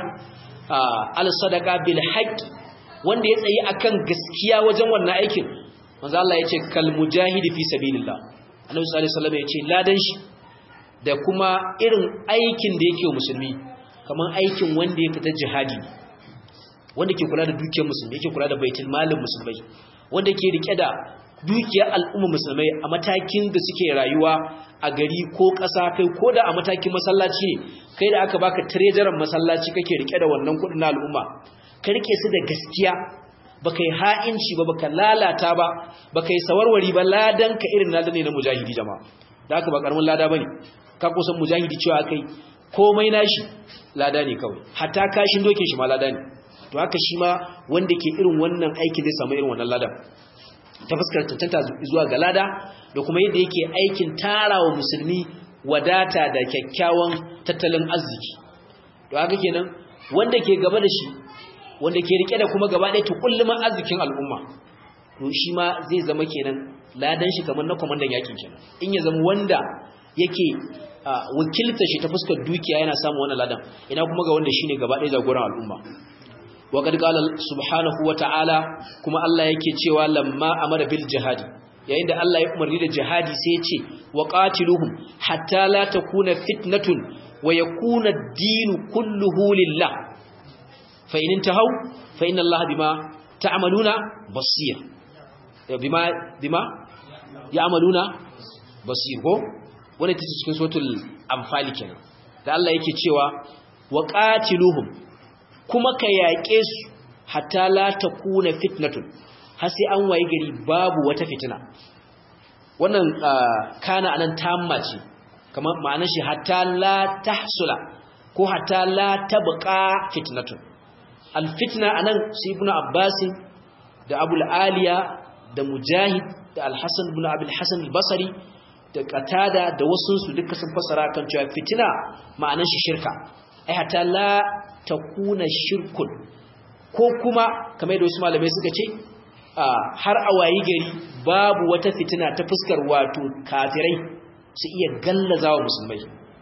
al sadaqa bil haqqi wanda ya tsayi akan gaskiya wajen wannan aikin manzo Allah ya ce kal mujahidi fi sabilillah annabi sallallahu alaihi wasallam ya ce ladan shi da kuma irin aikin da yake wa musulmi kamar aikin wanda ya fita jihadi wanda ke kula da dukiyar musulmi yake kula da baitul malin musulmai wanda ke rike da dukiyar al'umma musulmai a matakin da suke rayuwa a gari ko ƙasa kai ko da a matakin masallaci ne kai da aka baka treasurer masallaci kake rike da wannan kudin na al'umma ka rike su da gaskiya baka yi ha'inci ba baka lalata ba baka yi sawarwari ba ladan ka irin ladan ne na mujahidi jama'a da haka ba karamin lada bane ka kusan mujahidi cewa kai komai nashi lada ne kawai hatta kashin dokin shi ma lada ne to haka shi ma wanda ke irin wannan aikin zai samu irin wannan lada ta fuskar tantanta zuwa ga lada da kuma yadda yake aikin tarawa musulmi wadata da kyakkyawan tattalin arziki to haka kenan wanda ke gaba da shi wanda ke rike da kuma gaba ɗaya tukulluman arzikin al'umma to shi ma zai zama kenan ladan shi kamar na kwamandan yakin kenan in ya zama wanda yake wakilta shi ta fuskar dukiya yana samu wannan ladan ina kuma ga wanda shine gaba ɗaya jagoran al'umma wa qad qala subhanahu wa ta'ala kuma Allah yake cewa lamma amara bil jihadi yayin da Allah ya umarni da jihadi sai ya ce wa qatiluhum hatta la takuna fitnatun wa yakuna ad-din kulluhu lillah fa in intahu fa inna Allah bima ta'maluna basir bima bima ya'maluna basir ko wani ta cikin sotul amfali kenan da Allah yake cewa wa qatiluhum kuma ka yaƙe su hatta la takuna fitnatun har sai an waye gari babu wata fitina wannan kana anan tamma ce kamar ma'anar shi hatta la tahsula ko hatta la tabqa fitnatun alfitna anan su ibnu abbas da abul aliya da mujahid da alhasan ibn abul hasan al-basri da katada da wasu su duka sun fasara kan cewa fitina ma'anar shi shirka ai hatta la takuna shirkun ko kuma kamar da wasu malamai suka ce har a wayi gari babu wata fitina ta fuskar wato kafirai su iya gallazawa musulmai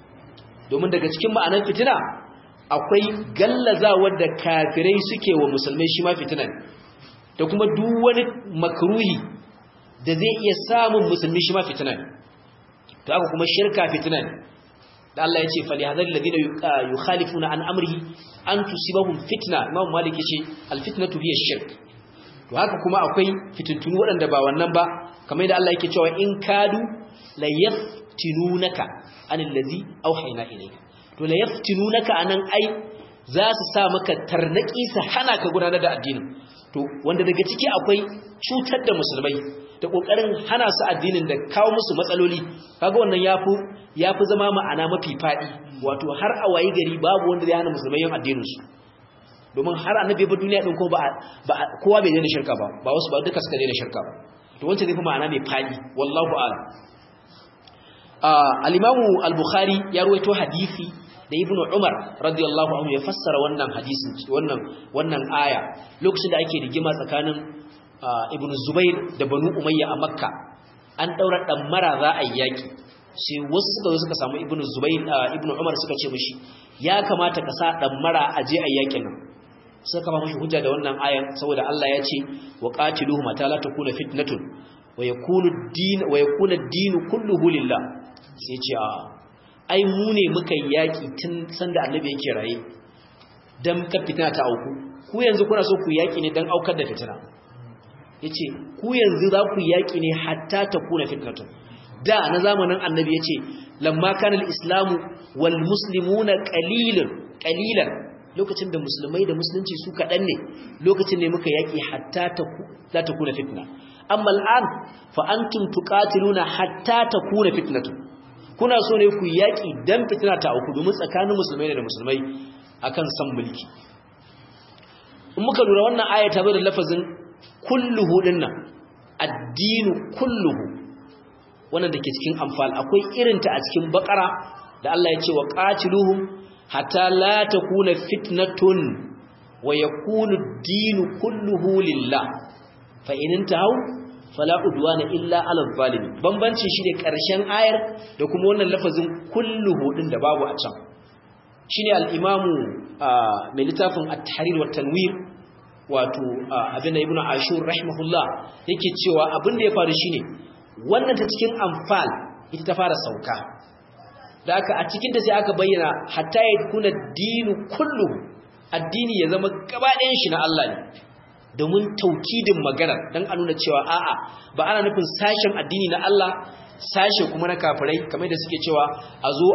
domin daga cikin ma'anar fitina akwai gallazawar da kafirai suke wa musulmai shi ma fitina ne da kuma duk wani makruhi da zai iya samun musulmi shi ma fitina ne to haka kuma shirka fitina ne da Allah ya ce fali hadar ladina yukhalifuna an amrihi an tusibahum fitna imam malik yace al fitnatu hiya shirk to haka kuma akwai fitintunu waɗanda ba wannan ba kamar da Allah yake cewa in kadu la yaftinunaka anil ladhi awhayna ilayka to la yaftinunaka anan ai za su sa maka tarnaki su hana ka gudanar da addinin to wanda daga ciki akwai cutar da musulmai da kokarin hana su addinin da kawo musu matsaloli kaga wannan yafi yafi zama ma'ana mafi fadi wato har a wayi gari babu wanda zai hana musulmai yin addinin su domin har annabi ba duniya din ko ba kowa bai daina shirka ba ba wasu ba duka suka daina shirka ba to wancan zai fi ma'ana mai fadi wallahu a'lam al-imamu al-bukhari ya ruwaito hadisi da ibnu umar radiyallahu anhu ya fassara wannan hadisin wannan wannan aya lokacin da ake rigima tsakanin ibnu zubair da banu umayya a makka an daura mara za a yaki sai wasu suka suka samu ibnu zubair ibnu umar suka ce mishi ya kamata ka sa mara a je a yakin nan suka kama mishi hujja da wannan ayan saboda Allah ya ce wa qatiluhum mata la takuna fitnatun wa yakunu ad-din wa yakuna ad-din kulluhu lillah sai ce a ai mu ne muka yaki tun sanda annabi yake raye dan ka fitina ta auku ku yanzu kuna so ku yaki ne dan aukar da fitina yace ku yanzu za ku yaki ne hatta ta kuna fitnatun da na zamanin annabi yace lamma kana al-islamu wal muslimuna qalilan qalilan lokacin da musulmai da musulunci su kadan ne lokacin ne muka yaki hatta ta za ta kuna fitna amma al'an fa antum tuqatiluna hatta ta kuna fitnatun kuna so ne ku yaki dan fitina ta auku domin tsakanin musulmai da musulmai akan san mulki in muka lura wannan aya ta zo da lafazin kulluhu dinnan addinu kulluhu wannan dake cikin amfal akwai irinta a cikin bakara da Allah ya ce wa qatiluhum hatta la takuna fitnatun wa yakunu ad-dinu kulluhu lillah fa in intahu fala udwana illa ala zalimin bambancin shi ne karshen ayar da kuma wannan lafazin kulluhu din da babu a can shine al-imamu mai littafin at-tahrir wa tanwir wato abin da ibnu ashur rahimahullah yake cewa abin da ya faru shine wannan ta cikin anfal ita ta fara sauka da aka a cikin ta sai aka bayyana hatta yakuna dinu kullu addini ya zama gaba ɗayan shi na Allah ne domin taukidin magana dan a nuna cewa a'a ba ana nufin sashen addini na Allah sashe kuma na kafirai kamar da suke cewa a zo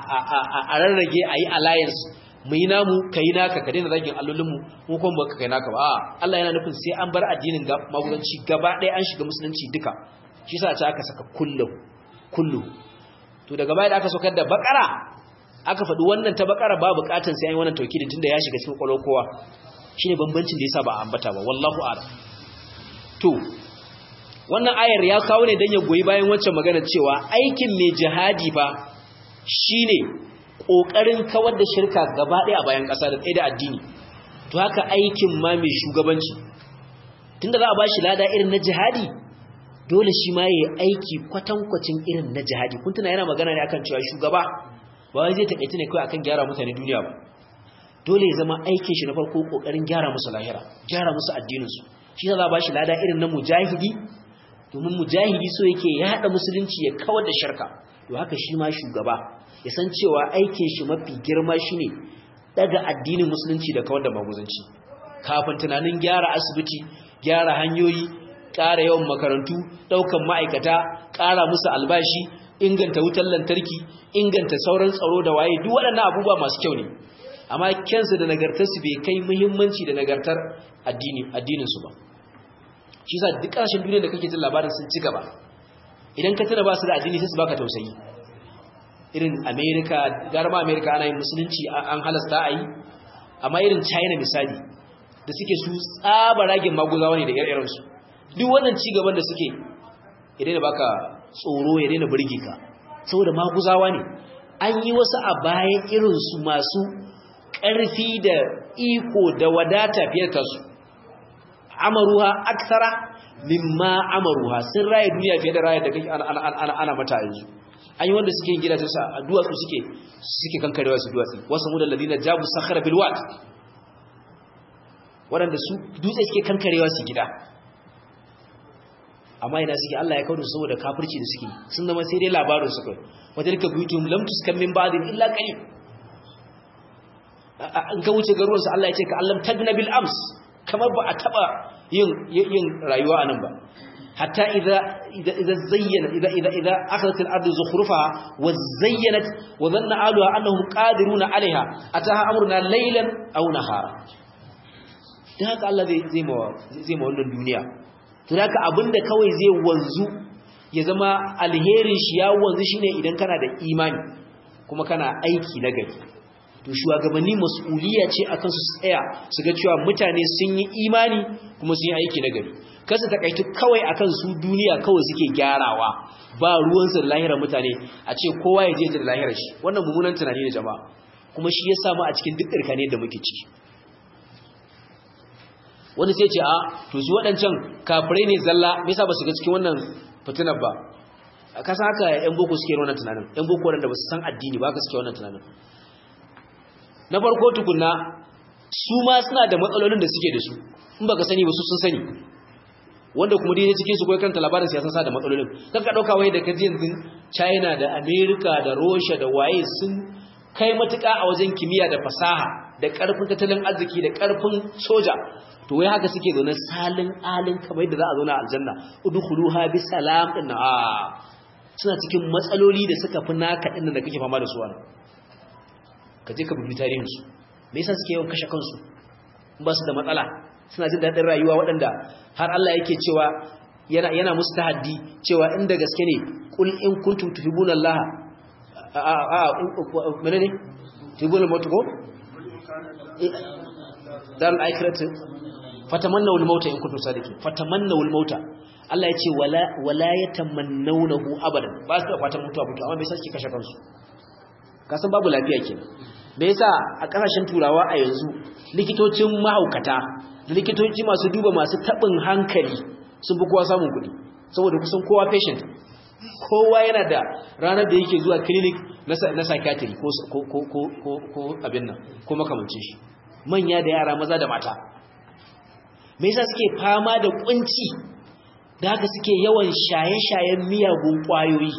a rarrage a yi alliance mu yi namu ka yi naka ka daina zagin allolinmu mu kuma ba ka kai naka ba Allah yana nufin sai an bar addinin magudanci gaba ɗaya an shiga musulunci duka shi sa ce aka saka kullu kullu to daga baya da aka saukar da bakara aka faɗi wannan ta bakara ba bukatan sai an yi wannan taukidin tunda ya shiga cikin kwalwar kowa shine bambancin da yasa ba a ambata ba wallahu a'lam to wannan ayar ya kawo ne dan ya goyi bayan wancan magana cewa aikin mai jihadi ba shine kokarin kawar da shirka gaba ɗaya a bayan ƙasa da tsaye da addini to haka aikin ma mai shugabanci tunda za a bashi lada irin na jihadi dole shi ma yayi aiki kwatankwacin irin na jihadi kun tuna yana magana ne akan cewa shugaba ba wai zai taƙaita ne kai akan gyara mutane duniya ba dole ya zama aikin shi na farko kokarin gyara musu lahira gyara musu addinin su shi za a bashi lada irin na mujahidi domin mujahidi so yake ya hada musulunci ya kawar da shirka to haka shi ma shugaba ya san cewa aikin shi mafi girma shine daga addinin musulunci da kawar da maguzanci kafin tunanin gyara asibiti gyara hanyoyi ƙara yawan makarantu ɗaukan ma'aikata ƙara musu albashi inganta wutar lantarki inganta sauran tsaro da waye duk waɗannan abubuwa masu kyau ne amma kyansu da nagartarsu bai kai muhimmanci da nagartar addininsu ba shi sa duk ƙarshen duniya da kake jin labarin sun ci gaba idan ka tuna ba su da addini sai su baka tausayi irin america garma america ana yin musulunci an halasta a yi amma irin china misali da suke su tsaba ragin maguzawa ne da ire-irensu duk wannan cigaban da suke ya daina baka tsoro ya daina birge ka saboda maguzawa ne an yi wasu a bayan irinsu masu ƙarfi da iko da wadata fiye da su amaruha aksara mimma amaruha sun raye duniya fiye da raye da kake ana mata yanzu an yi wanda suke yin gidajen sa a duwatsu suke suke kankarewa su duwatsu wasu mudan ladina jabu sakhara bil wad waɗanda su dutse suke kankarewa su gida amma ina suke Allah ya kawo su saboda kafirci da suke sun zama sai dai labarin su kai wajen ka buyutum lam tuskan min ba'din illa qalil an ka wuce garuruwan su Allah ya ce ka allam tagna bil ams kamar ba a taba yin yin rayuwa anan ba hatta idza idza zayyana idza idza idza akhadhat al ardu zukhrufaha wa zayyanat wa dhanna ahluha annahum qadiruna 'alayha ataha amruna laylan aw nahara dan haka Allah zai zai mawa zai mawa wannan duniya to haka abinda kawai zai wanzu ya zama alherin shi ya wanzu shine idan kana da imani kuma kana aiki na gari to shugabanni mas'uliya ce akan su tsaya su ga cewa mutane sun yi imani kuma sun yi aiki na gari kasa takaitu kawai akan su duniya kawai suke gyarawa ba ruwansu da lahirar mutane a ce kowa ya je da lahirar shi wannan mummunan tunani ne jama'a kuma shi ya samu a cikin duk ɗarkane da muke ciki wani sai ce a to su waɗancan kafirai ne zalla me yasa ba su ga cikin wannan fitinar ba ka san haka yan boko suke wannan tunanin yan boko wanda ba su san addini ba ka suke wannan tunanin na farko tukunna su ma suna da matsalolin da suke da su in baka sani ba su sun sani wanda kuma dai cikin su koyi kanta labarin siyasan sa da matsalolin kan ka dauka wai da kaji yanzu China da America da Russia da waye sun kai matuƙa a wajen kimiyya da fasaha da ƙarfin tattalin arziki da ƙarfin soja to wai haka suke zaune salin alin kamar yadda za a zauna a aljanna udkhuluha bi salam din a suna cikin matsaloli da suka fi naka din da kake fama da su wannan ka je ka bi tarihin su me yasa suke yawan kashe kansu in ba su da matsala suna jin daɗin rayuwa waɗanda har Allah yake cewa yana yana musu tahaddi cewa inda gaske ne kul in kuntum tuhibuna Allah a a menene tuhibuna mutuko dan aikiratu fatamannaw al-mauta in kuntum sadiqin fatamannaw al-mauta Allah ya ce wala wala yatamannawnahu abadan ba su fatan mutuwa mutuwa amma me yasa suke kashe kansu kasan babu lafiya kenan me yasa a kasashen turawa a yanzu likitocin mahaukata da likitoci masu duba masu tabin hankali sun fi kowa samun kuɗi saboda kusan kowa patient kowa yana da ranar da yake zuwa clinic na psychiatry ko abin nan ko makamancin shi manya da yara maza da mata me yasa suke fama da kunci da haka suke yawan shaye-shayen miyagun kwayoyi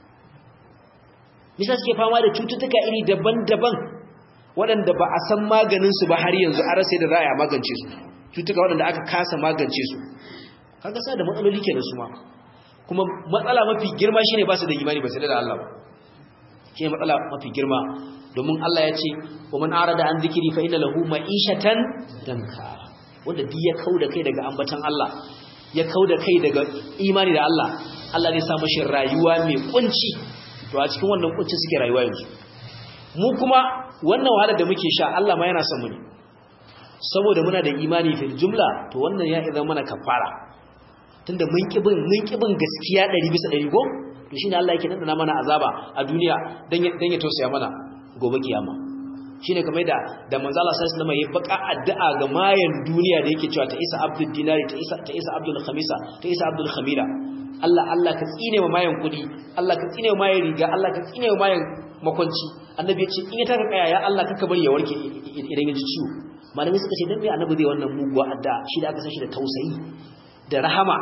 me yasa suke fama da cututtuka iri daban-daban waɗanda ba a san maganinsu ba har yanzu an rasa da za a magance su cututtuka waɗanda aka kasa magance su kaga sa da matsaloli kenan su ma kuma matsala mafi girma shine ba su da imani ba sai da Allah ba shine matsala mafi girma domin Allah ya ce wa man arada an zikiri fa inna lahu ma'ishatan danka wanda duk ya kauda kai daga ambatan Allah ya kauda kai daga imani da Allah Allah zai sa mashi rayuwa mai kunci to a cikin wannan kunci suke rayuwa yanzu mu kuma wannan wahalar da muke sha Allah ma yana son mu ne saboda muna da imani fil jumla to wannan ya idan mana kafara tunda mun kibin mun kibin gaskiya 100 bisa 100 go to shine Allah yake nana mana azaba a duniya dan dan ya tausaya mana gobe kiyama shine kamar da da manzo Allah sallallahu alaihi wasallam ya baka addu'a ga mayan duniya da yake cewa ta isa abdul dinari ta isa ta isa abdul khamisa ta isa abdul khamila Allah Allah ka tsine wa mayan kudi Allah ka tsine wa mayan riga Allah ka tsine wa mayan makwanci annabi ya ce in ya taka kaya ya Allah kaka bari ya warke idan ya ji ciwo malamai suka ce dan me annabi zai wannan muguwa addu'a shi da aka san shi da tausayi da rahama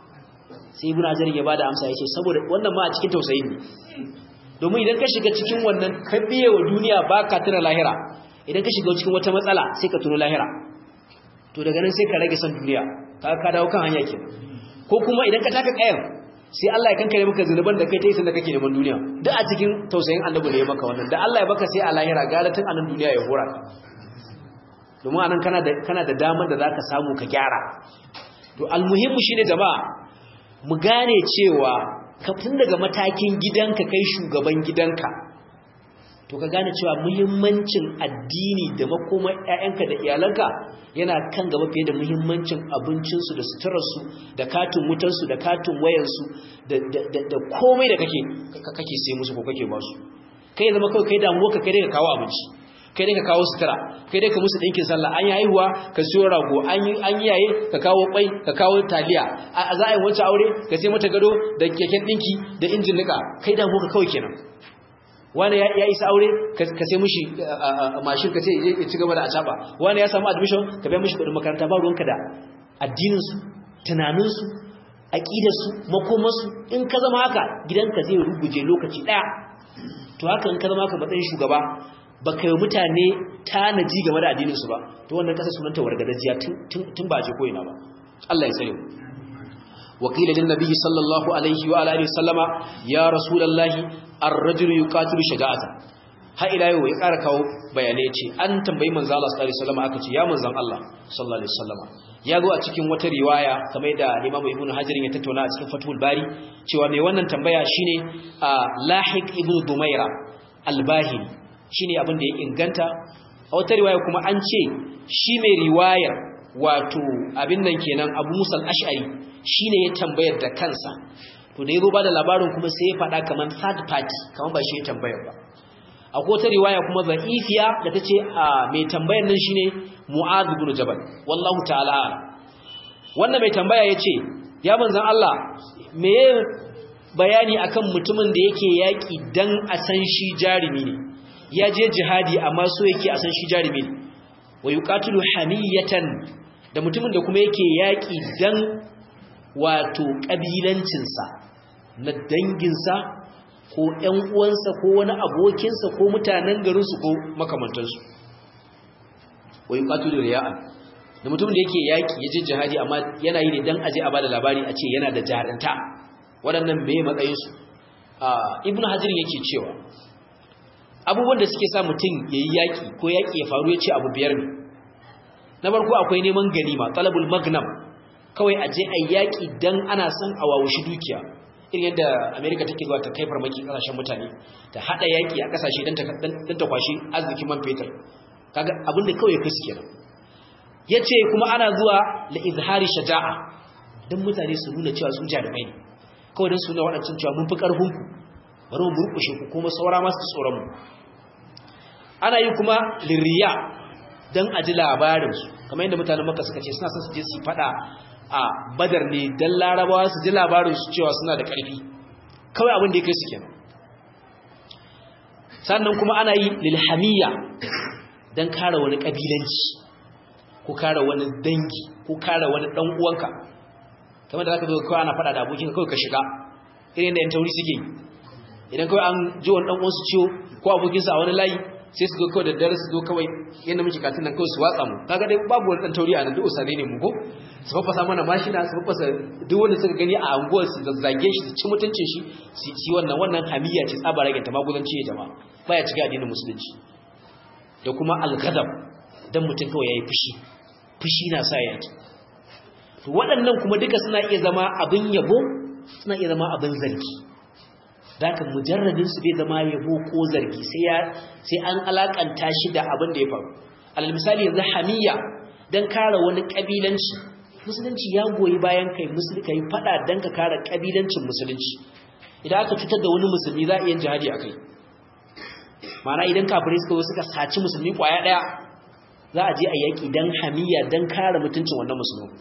sai ibnu azar ya bada amsa yace saboda wannan ma a cikin tausayi ne domin idan ka shiga cikin wannan ka biye wa duniya baka tuna lahira idan ka shiga cikin wata matsala sai ka tuno lahira to daga nan sai ka rage san duniya ka ka dawo kan hanya ke ko kuma idan ka taka kayan sai Allah ya kankare maka zunuban da kai ta yi sanda kake neman duniya duk a cikin tausayin annabi ne ya maka wannan da Allah ya baka sai a lahira galatin anan duniya ya hora ka domin anan kana da kana da damar da zaka samu ka gyara to almuhimmu shine jama'a mu gane cewa kafin daga matakin gidanka kai shugaban gidanka to ka gane cewa muhimmancin addini da makomar ƴaƴanka da iyalanka yana kan gaba fiye da muhimmancin abincinsu da suturarsu da katin wutarsu da katin wayansu da komai da kake kake sai musu ko kake basu kai zama kawai kai damuwa ka kai dai ka kawo abinci kai dai ka kawo sutura kai dai ka musu ɗinkin sallah an yi haihuwa ka siyo rago an yi yaye ka kawo kwai ka kawo taliya a za a yi wancan aure ka sai mata gado da keken ɗinki da injin nika kai damuwa ka kawai kenan wani ya isa aure ka sai mushi mashin ka ce ya ci gaba da acaba wani ya samu admission ka biya mushi kudin makaranta ba ruwanka da addininsu tunaninsu aqidarsu makomarsu in ka zama haka gidanka zai ruguje lokaci daya to haka in ka zama haka matsayin shugaba baka yi mutane tanaji game da addinin su ba to wannan kasa sunanta wargadajiya tun ba je ko ina ba Allah ya tsare mu وقيل للنبي صلى الله عليه وعلى اله وسلم يا رسول الله الرجل يقاتل شجاعه ha ila yau ya ƙara kawo bayanai ce an tambayi manzo Allah sallallahu alaihi wasallam aka ce ya manzon Allah sallallahu alaihi wasallam ya zo a cikin wata riwaya kamar da Imam Ibn Hajar ya tattauna a cikin Fathul Bari cewa mai wannan tambaya shine Lahiq ibn Dumaira al-Bahili shine abin da ya inganta a wata riwaya kuma an ce shi mai riwayar wato abin nan kenan Abu Musa al-Ash'ari shine ya tambayar da kansa to da yazo ba da labarin kuma sai ya faɗa kaman third party kaman ba shi ya tambayar ba akwai wata riwaya kuma za'ifiya da tace a mai tambayar nan shine Mu'adh ibn Jabal wallahu ta'ala wannan mai tambaya yace ya manzon Allah me bayani akan mutumin da yake yaki dan a san shi jarimi ne ya je jihadi amma so yake a san shi jarimi ne wa yuqatilu hamiyatan da mutumin da kuma yake yaki dan wato kabilancinsa na danginsa ko ‘yan uwansa ko wani abokinsa ko mutanen garinsu ko makamantansu wai ƙatu da riya'an da mutum da yake yaƙi ya je jihadi amma yana yi ne don aje a ba da labari a ce yana da jarinta waɗannan mai matsayinsu ibn hajjirin yake cewa abubuwan da suke sa mutum ya yi yaƙi ko yaƙi ya faru ya ce abu biyar ne na farko akwai neman ganima talabul magnam kawai aje a yaƙi don ana son a wawushi dukiya irin yadda amerika take zuwa ta kai farmaki kasashen mutane ta hada yaki a kasashe don ta kwashi arzikin man fetur kaga abin da kawai kai suke nan yace kuma ana zuwa la izhari shaja'a dan mutane su nuna cewa su jarumai ne kawai dan su nuna wadancan cewa mun fi karfin ku bari mu burkushe ku kuma saura masu tsoron mu ana yi kuma liriya dan a ji labarin su kamar yadda mutanen makka suka ce suna son su je su fada a badar ne don larabawa su ji labarin su cewa suna da ƙarfi kawai abin da ya kai su kenan sannan kuma ana yi lilhamiya don kare wani ƙabilanci ko kare wani dangi ko kare wani ɗan uwanka kamar da za ka zo kawai ana faɗa da abokin kawai ka shiga irin da yan tauri suke yi idan kawai an ji wani ɗan uwansu ciwo ko abokinsa a wani layi sai su zo kawai da dare su zo kawai yadda muke katin nan kawai su watsa mu kaga dai babu wani dan tauri a nan duk usane ne mu ko su fafasa mana mashina su fafasa duk wanda suka gani a anguwar su zazzage shi su ci mutuncin shi su ci wannan wannan hamiya ce tsaba rage ta maguzanci ya jama'a baya cika addinin musulunci da kuma al-ghadab dan mutum kawai yayi fushi fushi na sa yaki to waɗannan kuma duka suna iya zama abin yabo suna iya zama abin zargi zaka mujarradin su bai zama yabo ko zargi sai ya sai an alakanta shi da abin da ya faru alal misali yanzu hamiya dan kare wani kabilanci musulunci ya goyi bayan kai musulmi kai fada dan ka kare kabilancin musulunci idan aka cutar da wani musulmi za a iya jihadi akai mana idan kafirai suka suka saci musulmi kwaya daya za a je a yaki dan hamiya dan kare mutuncin wannan musulmi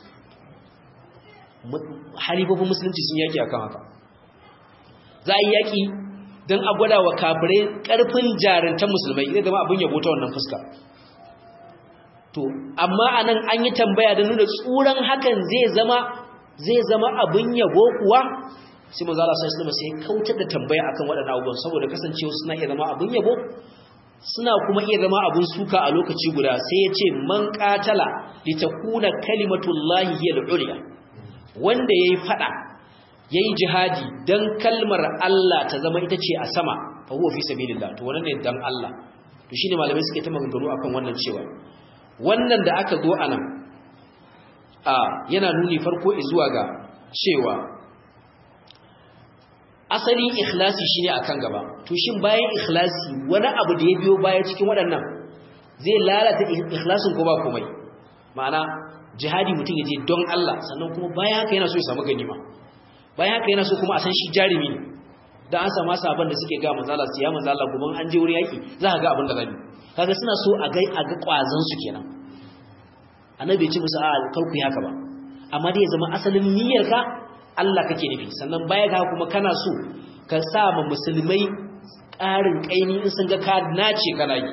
halifofin musulunci sun yaki akan haka za a yi yaƙi don a gwada wa kafirai ƙarfin jarantar musulmai zai zama abin yabo ta wannan fuska to amma a nan an yi tambaya da nuna tsuran hakan zai zama zai zama abin yabo kuwa sai manzo Allah sai sallama sai kautar da tambaya akan waɗannan abubuwan saboda kasancewa suna iya zama abin yabo suna kuma iya zama abin suka a lokaci guda sai ya ce man qatala litakuna kalimatullahi hiya al-ulya wanda yayi fada yayi jihadi dan kalmar Allah ta zama ita ce a sama fa huwa fi sabilillah to wannan ne dan Allah to shine malamai suke ta maganganu akan wannan cewa wannan da aka zo anan a yana nuni farko zuwa ga cewa asalin ikhlasi shine akan gaba to shin bayan ikhlasi wani abu da ya biyo baya cikin waɗannan zai lalata ikhlasin ko ba komai ma'ana jihadi mutum ya je don Allah sannan kuma bayan haka yana so ya samu ganima bayan haka yana so kuma a san shi jarumi ne dan an samu sabon da suke ga manzala su ya manzala kuma an je wurin yaki za ka ga abin da zabi kaga suna so a ga a ga kwazon su kenan annabi ya ce musu a kar ku yi haka ba amma dai ya zama asalin niyyar ka Allah kake nufi sannan baya ga kuma kana so ka sa ma musulmai ƙarin kaini in sun ga ka nace kana yi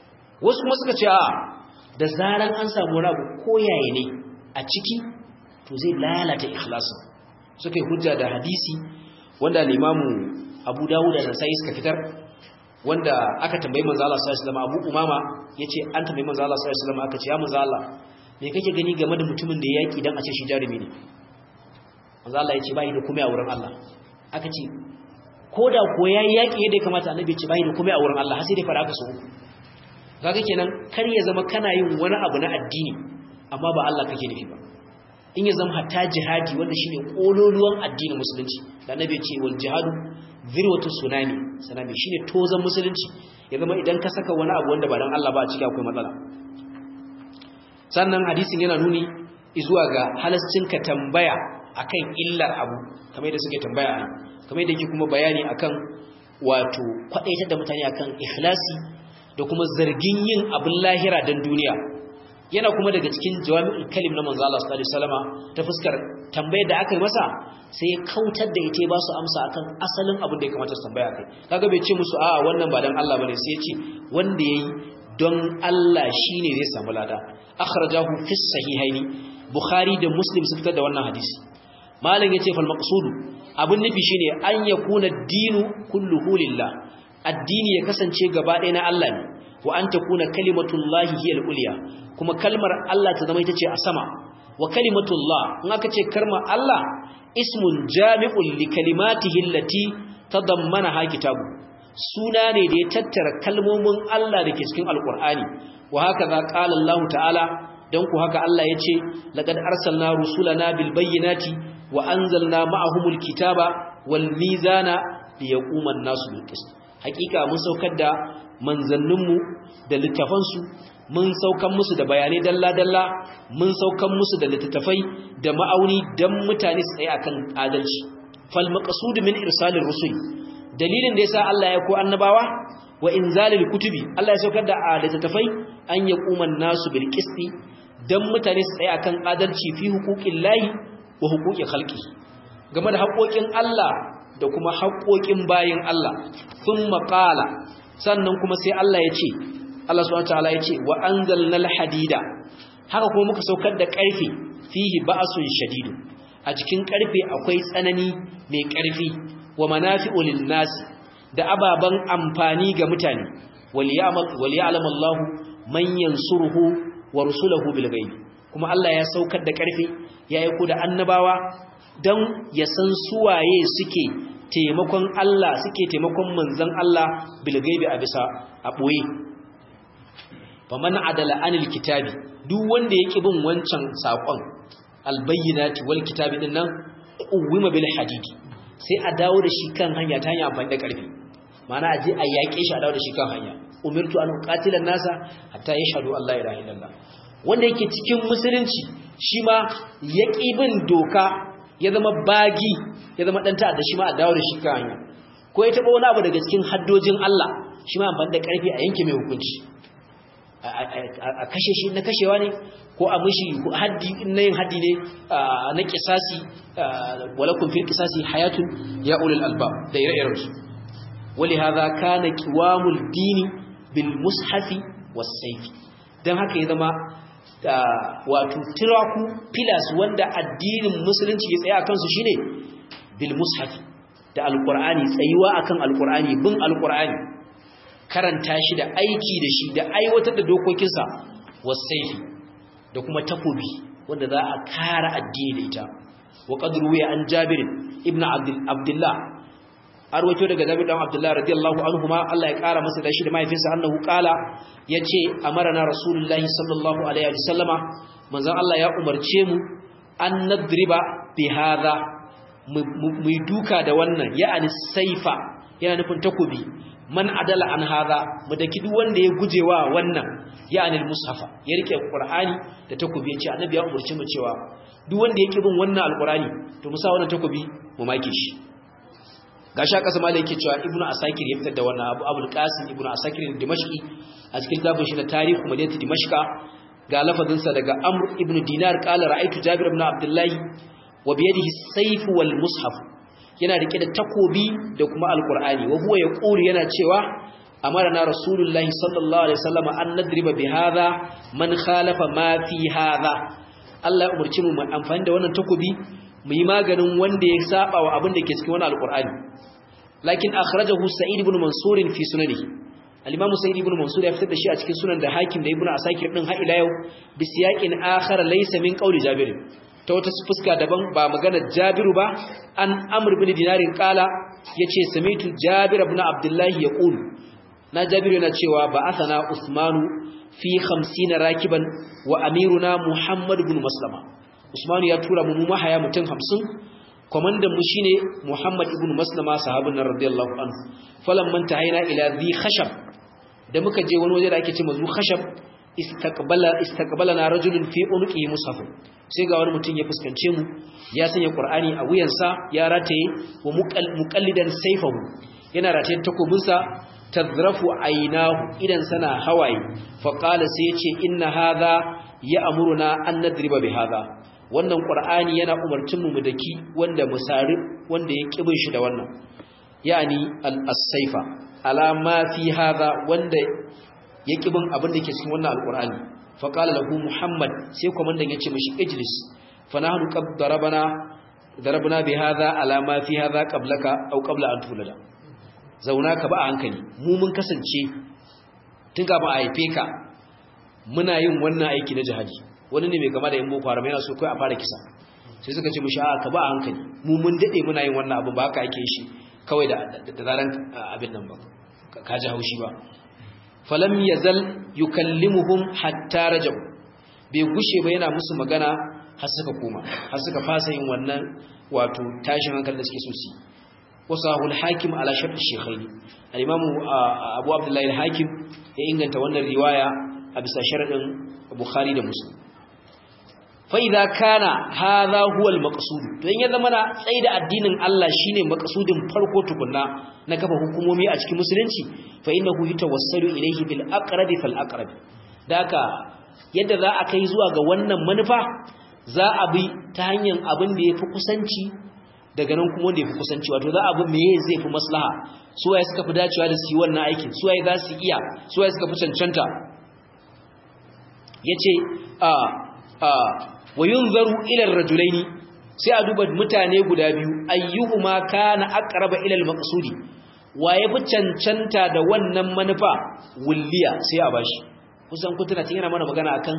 wasu kuma suka ce a da zaran an samu wani abu koyaye ne a ciki to to zai lalata ikhlasin suka yi hujja da hadisi wanda limamu abu dawud da nasai suka fitar wanda aka tambayi manzo Allah sallallahu alaihi wasallam abu umama yace an tambayi manzo Allah sallallahu alaihi wasallam aka ce ya manzo Allah me kake gani game da mutumin da ya yaki dan a ce shi jarumi ne manzo Allah yace bai da komai a wurin Allah aka ce koda ko yayi yaki yadda ya kamata annabi ya ce bai da komai a wurin Allah har sai dai fara aka so kaga kenan kar ya zama kana yin wani abu na addini amma ba Allah kake nufi ba in ya zama hatta jihadi wanda shine kololuwan addinin musulunci da annabi ya ce wal jihadu zirwatu sunami sanami shine tozan musulunci ya zama idan ka saka wani abu wanda ba dan Allah ba a ciki akwai matsala sannan hadisin yana nuni zuwa ga halascin ka tambaya akan illar abu kamar yadda suke tambaya a kamar yadda yake kuma bayani akan wato kwadaitar da mutane akan ikhlasi da kuma zargin yin abin lahira dan duniya yana kuma daga cikin jawami'ul kalim na manzo Allah sallallahu alaihi wasallama ta fuskar tambayar da aka yi masa sai ya kautar da ita ba su amsa akan asalin abin da ya kamata su tambaya kai kaga bai ce musu a'a wannan ba dan Allah bane sai ya ce wanda yayi don Allah shine zai samu lada akhrajahu fi sahihaini bukhari da muslim su fitar da wannan hadisi malam yace fal maqsud abin nufi shine an yakuna dinu kulluhu lillah addini ya kasance gaba ɗaya na Allah ne wa an takuna kalimatullahi hiya al-ulya kuma kalmar Allah ta zama ita ce a sama wa kalimatullah in aka ce kalmar Allah ismun jami'un li kalimatihi allati tadammanaha kitabu suna ne da ya tattara kalmomin Allah da ke cikin alqur'ani wa haka za qala Allah ta'ala dan ku haka Allah yace laqad arsalna rusulana bil bayyinati wa anzalna ma'ahumul kitaba wal mizana liyaquma an-nasu bil qist hakika mun saukar da manzanninmu da littafansu mun saukan musu da bayanai dalla-dalla mun saukan musu da littattafai da ma'auni don mutane su tsaye akan adalci fal maqsud min irsalir rusul dalilin da yasa Allah ya ko annabawa wa inzalil kutubi Allah ya saukar da littattafai an yaquma nasu bil qisti dan mutane su tsaye akan adalci fi huquqillahi wa huquqi khalqi game da haƙoƙin Allah da kuma haƙoƙin bayin Allah thumma qala sannan kuma sai Allah ya ce Allah subhanahu wataala ya ce wa anzalnal hadida haka kuma muka saukar da ƙarfe fihi ba'sun shadidu a cikin ƙarfe akwai tsanani mai ƙarfi wa manafi'u lin-nas da ababan amfani ga mutane wal ya'lam Allah man yansuruhu wa rusuluhu bil ghaib kuma Allah ya saukar da ƙarfe ya aiko da annabawa dan ya san suwaye suke taimakon Allah suke taimakon manzon Allah bilgaibi a bisa a ɓoye faman adala anil kitabi duk wanda yake bin wancan saƙon albayyinati wal kitabi din nan uwima bil hadidi sai a dawo da shi kan hanya ta hanya amfani da ƙarfi ma'ana a je a yaƙe shi a dawo da shi kan hanya umirtu an qatila nasa hatta yashhadu Allah ilaha illallah wanda yake cikin musulunci shi ma yaki bin doka ya zama bagi ya zama dan ta'adda shi ma a dawo da shi kan hanya ko ya taba wani abu daga cikin haddojin Allah shi ma amfani da karfi a yanke mai hukunci a kashe shi na kashewa ne ko a mishi haddi na yin haddi ne na kisasi walakum fil kisasi hayatun ya ulul albab da ire-iren su wali hadha kana qiwamul dini bil mushafi was sayfi dan haka ya zama wato tiraku pillars wanda addinin musulunci ya tsaya akan su shine bil mushafi da alqur'ani tsayuwa akan alqur'ani bin alqur'ani karanta shi da aiki da shi da aiwatar da dokokinsa wasaifi da kuma takobi wanda za a kara addini da ita wa qadru ya an jabir ibnu abdullah arwato daga jabir dan abdullah radiyallahu anhuma Allah ya kara masa da shi da mahaifinsa annahu qala yace amarna rasulullahi sallallahu alaihi wasallama manzon Allah ya umarce mu an nadriba bi hadha mu duka da wannan ya'ani saifa yana nufin takobi man adala an hadha mu daki duk wanda ya gujewa wannan ya'ani al-mushafa ya rike qur'ani da takobi yace annabi ya umarce mu cewa duk wanda yake bin wannan alqur'ani to mu sa wannan takobi mu make shi gashi aka sama yake cewa ibnu asakir ya fitar da wannan abu abul qasim ibnu asakir dimashqi a cikin kitabun shi na tarihu madinati dimashqa ga lafazin sa daga amr ibnu dinar qala ra'aytu jabir ibn abdullahi wa bi yadihi sayf wal mushaf yana rike da takobi da kuma alqur'ani wa huwa yaqulu yana cewa amarna rasulullahi sallallahu alaihi wasallam an nadriba bi hadha man khalafa ma fi hadha Allah ya umarci mu mu amfani da wannan takobi mu yi maganin wanda ya saba wa abin da ke cikin wannan alqur'ani lakin akhrajahu sa'id ibn mansur fi sunanihi al-imam sa'id ibn mansur ya fitar da shi a cikin sunan da hakim da ibn asakir din har ila yau bi siyaqin akhar laysa min qawli jabir ta wata fuska daban ba magana jabiru ba an amr ibn dinarin kala yace samitu jabir ibn abdullahi yaqul na jabiru yana cewa ba athana usmanu fi 50 rakiban wa amiruna muhammad ibn maslama usmanu ya tura mu mahaya mutum 50 komandan mu shine muhammad ibn maslama sahabin nan radiyallahu anhu falamman tahayna ila dhi khashab da muka je wani waje da ake ce mazu khashab istaqbala istaqbalana rajulun fi unqihi mushaf sai ga wani mutum ya fuskance mu ya sanya qur'ani a wuyansa ya rataye wa muqallidan sayfahu yana rataye takobinsa tazrafu aynahu idan sana hawaye fa qala sai yace inna hadha ya'muruna an nadriba bi hadha wannan qur'ani yana umarcin mu daki wanda musari wanda ya kibin shi da wannan yani al-sayfa ala ma fi hadha wanda ya bin abin da ke cikin wannan alqur'ani fa qala lahu muhammad sai komandan yace mishi ijlis fa nahnu qad darabana darabna bi hadha ala ma fi hadha qablaka aw qabla an tulada zauna ka ba a hankali mu mun kasance tun ga ba a haife ka muna yin wannan aiki na jihadi wani ne mai kama da yin boko haram yana so kai a fara kisa sai suka ce mishi a ka ba a hankali mu mun dade muna yin wannan abin ba haka ake shi kawai da zaran abin nan ba ka ji haushi ba falam yazal yukallimuhum hatta rajab bai gushe ba yana musu magana har suka koma har suka fasa yin wannan wato tashin hankali da suke so su wasahu al-hakim ala shart al-shaykhaini al-imam abu abdullahi al-hakim ya inganta wannan riwaya a bisa sharadin bukhari da muslim fa'iza kana haza huwal maqsud to in ya zama na tsaida addinin Allah shine maqsudin farko tukunna na kafa hukumomi a cikin musulunci fa innahu yatawassalu ilayhi bil aqrabi fal aqrab daka yadda za a kai zuwa ga wannan manufa za a bi ta hanyar abin da yafi kusanci daga nan kuma wanda yafi kusanci wato za a bi meye zai fi maslaha su waye suka fi dacewa da su yi wannan aikin su waye za su iya su waye suka fi cancanta yace a a wa yunzaru ila ar-rajulaini sai a duba mutane guda biyu ayyuhuma kana aqraba ila al-maqsudi waye fi cancanta da wannan manufa wulliya sai a bashi kusan kun tana yana mana magana akan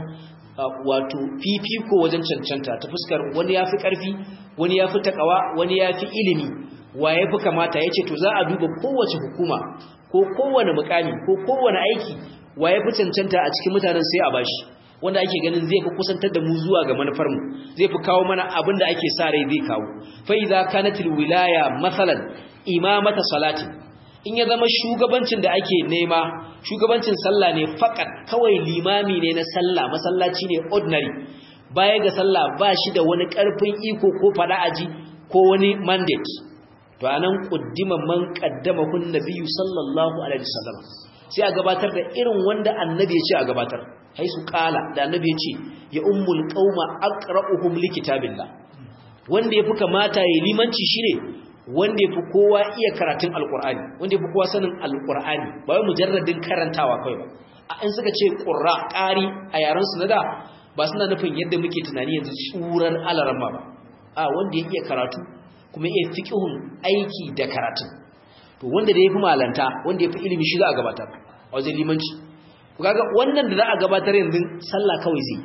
wato fifiko wajen cancanta ta fuskar wani yafi karfi wani yafi takawa wani yafi ilimi waye fi kamata yace to za a duba kowace hukuma ko kowane mukami ko kowane aiki waye fi cancanta a cikin mutanen sai a bashi wanda ake ganin zai fi kusantar da mu zuwa ga manufarmu zai fi kawo mana abin da ake sa rai zai kawo fa idza kanatil wilaya masalan imamata salati in ya zama shugabancin da ake nema shugabancin sallah ne fakat kawai limami ne na sallah masallaci ne ordinary baya ga sallah ba shi da wani karfin iko ko fada aji ko wani mandate to anan quddima man qaddama kun nabiyyu sallallahu alaihi wasallam sai a gabatar da irin wanda annabi ya ce a gabatar haisu kala da annabi ya ce ya ummul qauma aqra'uhum likitabillah wanda yafi kamata yayi limanci shine wanda yafi kowa iya karatun alqur'ani wanda yafi kowa sanin alqur'ani ba wai mujarradin karantawa kai ba in suka ce qurra qari a yaran su da ba suna nufin yadda muke tunani yanzu tsuran alarama ba a wanda ya iya karatu kuma iya fiqhun aiki da karatun to wanda da yafi malanta wanda yafi ilimi shi za a gabatar a wajen limanci kaga wannan da za a gabatar yanzu sallah kawai zai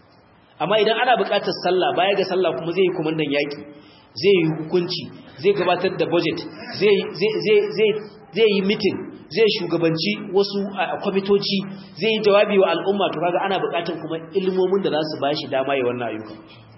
amma idan ana buƙatar sallah baya ga sallah kuma zai yi komandan yaki zai yi hukunci zai gabatar da budget zai zai zai zai yi meeting zai shugabanci wasu kwamitoci zai yi jawabi wa al'umma to kaga ana buƙatar kuma ilmomin da za su bashi dama ya wannan ayyuka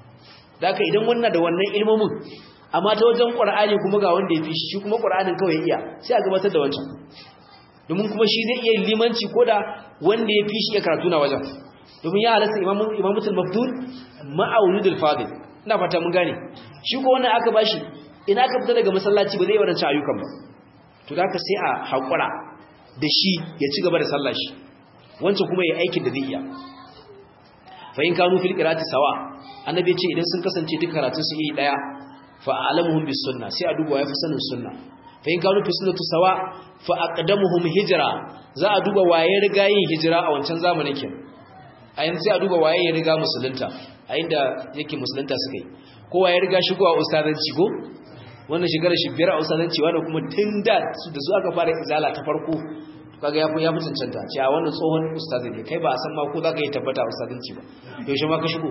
da haka idan wannan da wannan ilmomin amma ta wajen ƙur'ani kuma ga wanda ya fi shi kuma ƙur'anin kawai iya sai a gabatar da wancan domin kuma shi zai iya limanci ko da wanda ya fi shi ya karatu na wajen domin ya halasta imamutul mafdul ma'auludul fadil ina fata mun gane shi ko wannan aka bashi ina aka fita daga masallaci ba zai wadanci ayyukan ba to da ka sai a haƙura da shi ya ci gaba da sallah shi wancan kuma ya aikin da zai iya fa in kanu fil qira'ati sawa annabi ya ce idan sun kasance duk karatun su iri daya fa alamuhum bis sunna sai a duba ya fi sanin sunna fa in kanu fi sunnatu sawa fa aqdamuhum hijra za a duba waye riga yin hijira a wancan zamanin kin a yanzu sai a duba waye ya riga musulunta a inda yake musulunta suka yi kowa ya riga shigowa ustazanci ko wannan shekarar shi biyar a ustazanci wannan kuma tun da su da su aka fara izala ta farko kaga ya fi ya fi cancanta ce a wannan tsohon ustazi ne kai ba a san ma ko za ka yi tabbata a ustazanci ba yaushe ma ka shigo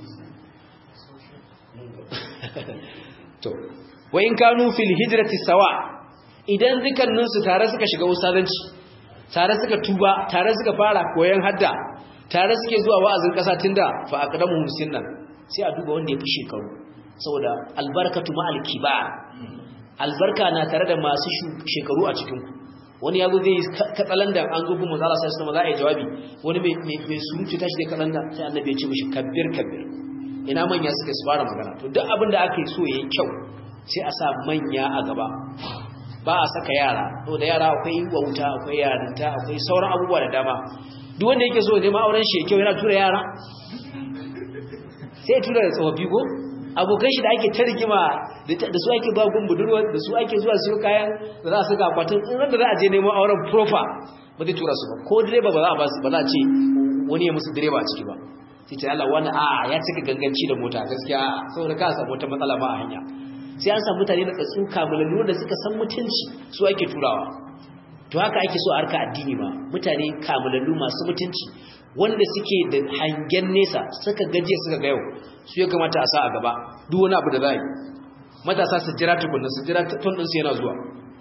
to wa in kanu fil hijrati sawa idan zikannin su tare suka shiga ustazanci tare suka tuba tare suka fara koyon hadda tare suke zuwa wa'azin kasa tunda fa aqdamu sunnan sai a duba wanda ya fi shekaru saboda albarkatu ma alkibar albarka na tare da masu shekaru a cikin ku wani yazo zai katsalandan an zo kuma zalla sai kuma za a yi jawabi wani mai mai surutu tashi da katsalandan sai annabi ya ce mishi kabbir kabbir ina manya suka su fara magana to duk abin da aka yi so yayi kyau sai a sa manya a gaba ba a saka yara to da yara akwai wauta akwai yarinta akwai sauran abubuwa da dama duk wanda yake so ne ma auren shi kyau yana tura yara sai ya tura da tsofaffi ko abokan shi da ake ta rigima da su ake ba gun budurwa da su ake zuwa siyo kayan da za a saka akwatin in da za a je neman auren profa ba zai tura su ba ko direba ba za a ba su ba za a ce wani ya musu direba a ciki ba sai ce Allah wani a ya cika ganganci da mota gaskiya saboda ka samu wata matsala ba a hanya sai an samu mutane da tsatsu kamalallu da suka san mutunci su ake turawa to haka ake so a harka addini ma mutane kamalallu masu mutunci wanda suke da hangen nesa suka gaje suka ga yau su ya kamata a sa a gaba duk wani abu da za yi matasa su jira tukunna su jira tun ɗinsu yana zuwa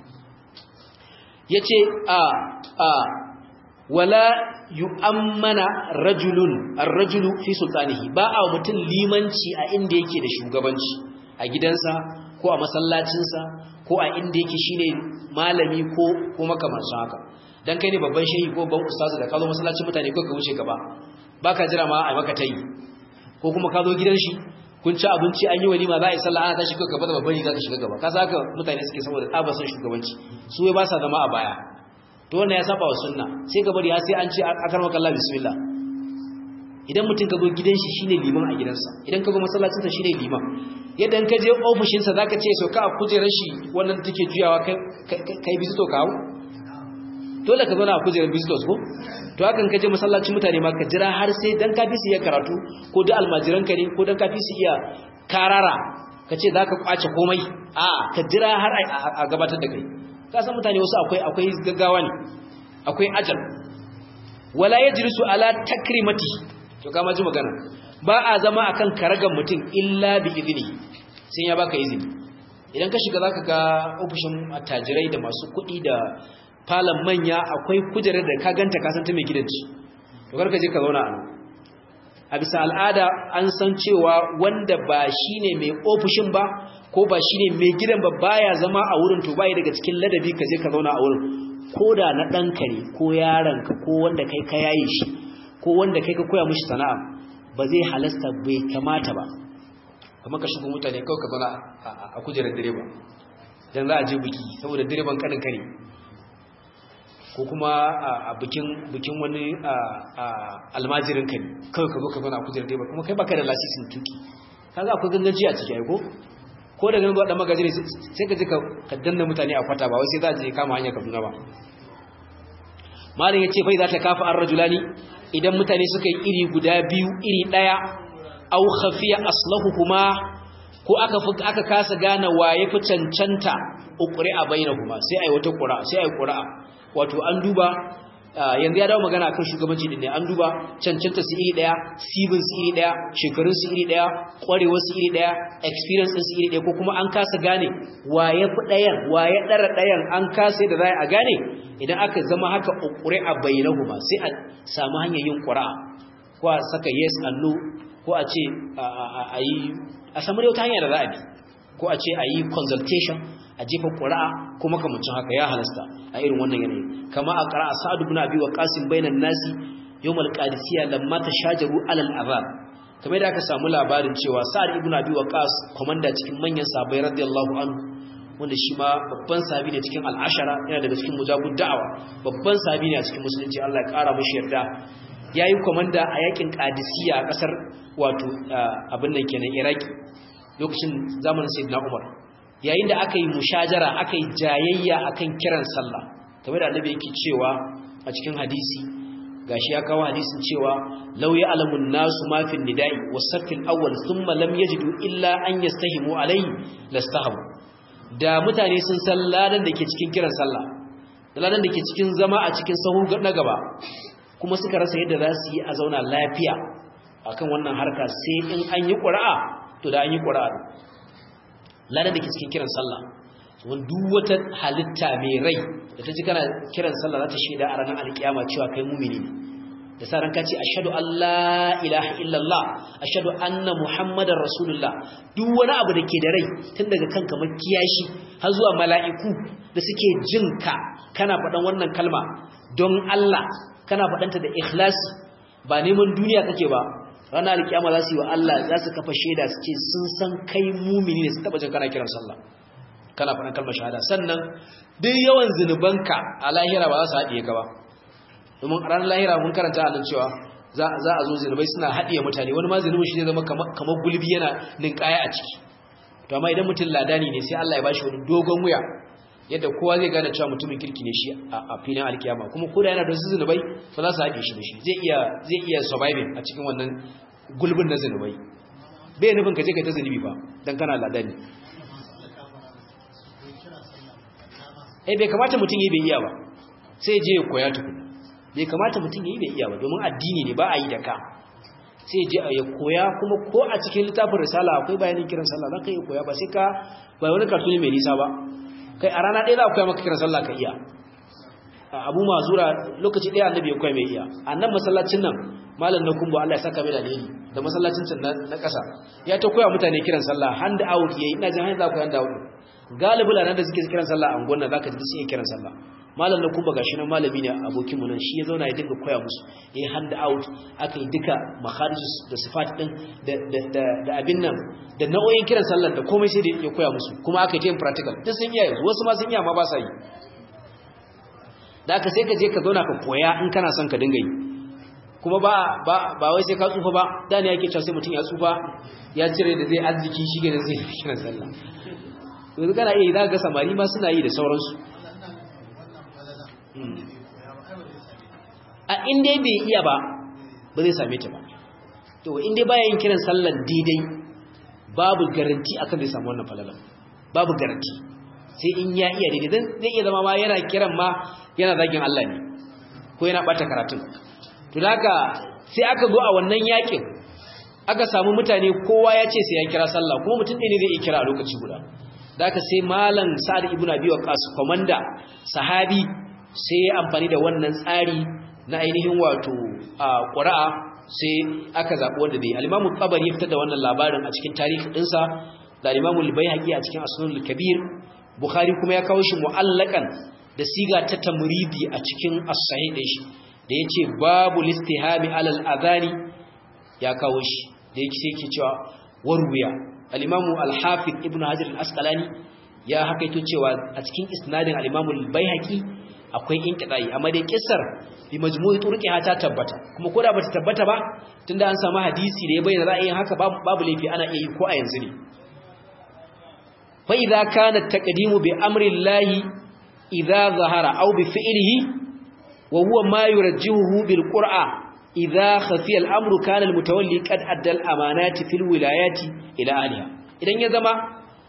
ya ce a a wala yu'ammana rajulun ar-rajulu fi sultanihi ba a mutum limanci a inda yake da shugabanci a gidansa ko a masallacinsa ko a inda yake shine malami ko ko makamancin haka dan kai ne babban shehi ko babban ustazu da ka zo masallacin mutane ko ka wuce gaba baka jira ma a maka tayi ko kuma ka zo gidan shi kun ci abinci an yi walima za a yi sallah ana tashi ko gaba da babban riga ka shiga gaba ka saka mutane suke saboda tsabar son shugabanci su wai ba sa zama a baya to wannan ya saba wa sunna sai ka bari har sai an ce akar maka Allah bismillah idan mutum ka zo gidan shi shine liman a gidansa idan ka zo masallacin sa shine liman yadda ka je ofishin sa zaka ce sauka a kujerar shi wannan take juyawa kai kai bizito ka hawo dole ka zauna a kujerar visitors ko to hakan ka je masallacin mutane ma ka jira har sai dan ka fi su iya karatu ko da almajiran ka ne ko dan ka fi su iya karara ka ce za ka kwace komai a ka jira har a gabatar da kai ka san mutane wasu akwai akwai gaggawa ne akwai ajal wala yajlisu ala takrimati to kama ji magana ba a zama akan karagan mutum illa bi idni sai ya baka izini idan ka shiga zaka ga ofishin attajirai da masu kuɗi da falon manya akwai kujerar da ka ganta ka san ta mai gidanci to karka je ka zauna a nan a bisa al'ada an san cewa wanda ba shine mai ofishin ba ko ba shine mai gidan ba baya zama a wurin to bai daga cikin ladabi ka je ka zauna a wurin ko da na ɗanka ne ko yaronka ko wanda kai ka yaye shi ko wanda kai ka koya mishi sana'a ba zai halasta bai kamata ba kamar ka shigo mutane kawai ka zauna a kujerar direba dan za a je biki saboda direban kanin kare ko kuma a bikin bikin wani almajirin ka ne kawai ka zo ka zauna a kujerar direba kuma kai baka da lasisin tuki kaga akwai ganganci a ciki ai ko ko da ganin dan magaji ne sai ka je ka danna mutane a kwata ba wai sai za je kama hanyar Kaduna ba malin yace fa idza ta kafa ar-rajulani idan mutane suka yi iri guda biyu iri daya aw khafiya aslahuhuma ko aka aka kasa gane waye fi cancanta ukuri a bainahuma sai ai wata qura sai ai qura wato an duba yanzu ya dawo magana akan shugabanci din ne an duba cancanta su iri daya sibin su iri daya shekarun su iri daya kwarewar su iri daya experience din su iri daya ko kuma an kasa gane waye fi dayan waye dara dayan an kasa da zai a gane idan aka zama haka ukuri a bainahuma sai a samu hanyar yin qura ko a saka yes and no ko a ce a yi a samu wata hanya da za a bi ko a ce a yi consultation a jefa ƙura'a ko makamancin haka ya halasta a irin wannan yanayi kama a ƙara'a sa'adu bin abi wa qasim bainan nasi yawmal qadisiyya lamma tashajaru alal azab kamar da aka samu labarin cewa sa'ad ibn abi waqas komanda cikin manyan sahabbai radiyallahu anhu wanda shi ma babban sahabi ne cikin al'ashara yana daga cikin mujabud da'awa babban sahabi ne a cikin musulunci Allah ya ƙara mishi yarda yayi komanda a yakin qadisiyya a kasar wato abin nan kenan iraki lokacin zamanin sayyidina umar yayin da aka yi mushajara aka yi jayayya akan kiran sallah kamar da annabi yake cewa a cikin hadisi gashi ya kawo hadisin cewa law ya'lamun nasu ma fi nida'i was-saffil awwal thumma lam yajidu illa an yastahimu alayhi lastahamu da mutane sun san ladan da ke cikin kiran sallah da ladan da ke cikin zama a cikin sahu na gaba kuma suka rasa yadda za su yi a zauna lafiya akan wannan harka sai in an yi ƙura'a to da an yi ƙura'a ladan da ke cikin kiran sallah wani duk wata halitta mai rai da ta ji kana kiran sallah za ta shaida a ranar alkiyama cewa kai mumini ne da sa ranka ce ashhadu an la ilaha illallah ashhadu anna muhammadar rasulullah duk wani abu da ke da rai tun daga kanka makiyashi har zuwa mala'iku da suke jin ka kana faɗan wannan kalma don Allah kana faɗanta da ikhlasi ba neman duniya kake ba ranar alkiyama za su yi wa Allah za su kafa shaida su ce sun san kai mumini ne su taba jin kana kiran sallah kana faɗan kalmar shahada sannan duk yawan zinubanka a lahira ba za su haɗiye ka ba domin a ranar lahira mun karanta a nan cewa za a zo zinubai suna haɗiye mutane wani ma zinubin shi zai zama kamar gulbi yana ninkaya a ciki to amma idan mutum ladani ne sai Allah ya bashi wani dogon wuya yadda kowa zai gane cewa mutumin kirki ne shi a filin alkiyama kuma ko da yana da wasu zinubai ba za su haɗe shi da shi zai iya zai iya surviving a cikin wannan gulbin na zinubai bai nufin ka je ka ta zinubi ba dan kana ladani eh bai kamata mutum yi bai iya ba sai je ya koya tukuna bai kamata mutum yi bai iya ba domin addini ne ba a yi da ka sai je ya koya kuma ko a cikin littafin risala akwai bayanin kiran sallah za ka iya koya ba sai ka bai wani kartuni mai nisa ba kai a rana ɗaya za a koya maka kiran sallah ka iya abu mazura lokaci ɗaya annabi ya koya mai iya annan masallacin nan malam na kumbo Allah ya saka mai da alheri da masallacin can na ƙasa ya ta koya mutane kiran sallah hand out yayi ina jin hand out hand out galibi lanan da suke kiran sallah a gonna zaka ji sun kiran sallah malam na kumbo gashi nan malami ne abokin mu nan shi ya zauna ya dinga koya musu yayi hand out aka yi duka makharijus da sifat din da da da abin nan da nau'o'in kiran sallah da komai sai da ya koya musu kuma aka yi practical duk sun iya yanzu wasu ma sun iya ma ba sa yi da aka sai ka je ka zauna ka koya in kana son ka dinga yi kuma ba ba ba wai sai ka tsufa ba da ne yake cewa sai mutum ya tsufa ya cire da zai arziki shi ga zai kira sallah yanzu kana iya za ga samari ma suna yi da sauransu a inda bai iya ba ba zai same ta ba to inda baya yin kiran sallan daidai babu garanti akan zai samu wannan falalan babu garanti sai in ya iya daidai zai iya zama ma yana kiran ma yana zagin Allah ne ko yana bata karatun to haka sai aka zo a wannan yakin aka samu mutane kowa ya ce sai ya kira sallah kuma mutum ɗaya ne zai iya kira a lokaci guda haka sai malam sa'ad ibn abi waqas komanda sahabi sai ya amfani da wannan tsari na ainihin wato qura'a sai aka zabi wanda dai al-imam tabari ya fitar da wannan labarin a cikin tarihi dinsa da al-imam al-baihaqi a cikin asnul kabir bukhari kuma ya kawo shi mu'allakan da siga ta tamridi a cikin as-sahih din shi da yace babu listihami alal adhani ya kawo shi da yake sai yake cewa warwiya al-imam al-hafiz ibnu hajar al-asqalani ya hakaito cewa a cikin isnadin al-imam al-baihaqi akwai inqidai amma dai kissar bi majmu'i turqiha ta tabbata kuma koda bata tabbata ba tunda an samu hadisi da ya bayyana ra'ayin haka babu laifi ana iya yi ko a yanzu ne fa idza kana taqdimu bi amri llahi idza zahara aw bi fi'lihi wa huwa ma yurajjihu bil qur'a idza khafiya al amru kana al mutawalli qad adda al amanati fil wilayati ila aliha idan ya zama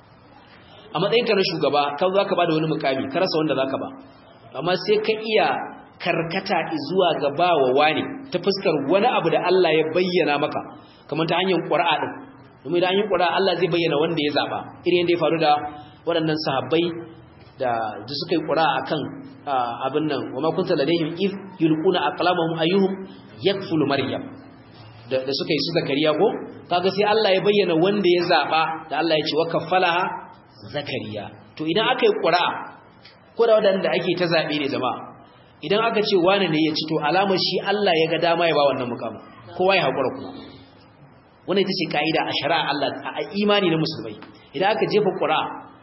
a matsayinka na shugaba ka zaka bada wani mukami ka rasa wanda zaka ba amma sai ka iya karkata zuwa ga bawa wani ta fuskar wani abu da Allah ya bayyana maka kamar ta hanyar qur'a din domin da hanyar qur'a Allah zai bayyana wanda ya zaba irin da ya faru da waɗannan sahabbai da da suka yi qur'a akan abin nan wa ma kunta ladayhim id yulquna aqlamahum ayyuhum yakfulu maryam da da suka yi su zakariya ko kaga sai Allah ya bayyana wanda ya zaba da Allah ya ce wa kaffalaha zakariya to idan aka yi qur'a ko da wadanda ake ta zabe ne jama'a idan aka ce wane ne ya ci to alamar shi Allah ya ga dama ya ba wannan mukamin kowa ya hakura kuma wannan ita ce kaida a shari'a Allah a imani na musulmai idan aka jefa qur'a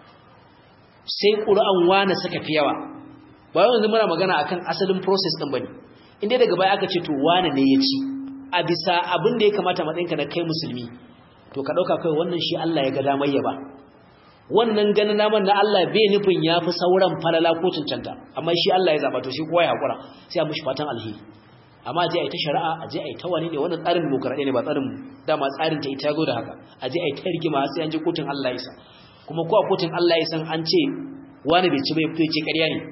sai qur'an wane suka fi yawa ba yanzu muna magana akan asalin process din bane inda daga baya aka ce to wane ne ya ci a bisa abin da ya kamata matsayinka na kai musulmi to ka dauka kai wannan shi Allah ya ga damar ya ba wannan ganin naman na Allah bai nufin ya fi sauran falala ko cancanta amma shi Allah ya zaba to shi kowa ya hakura sai a mushi fatan alheri amma a je a yi ta shari'a a je a yi ta wani ne wannan tsarin demokaradiyya ne ba tsarin dama tsarin ta ita zo da haka a je a yi ta rigima sai an je kotun Allah ya isa kuma ko a kotun Allah ya san an ce wani bai ci bai fito ce ƙarya ne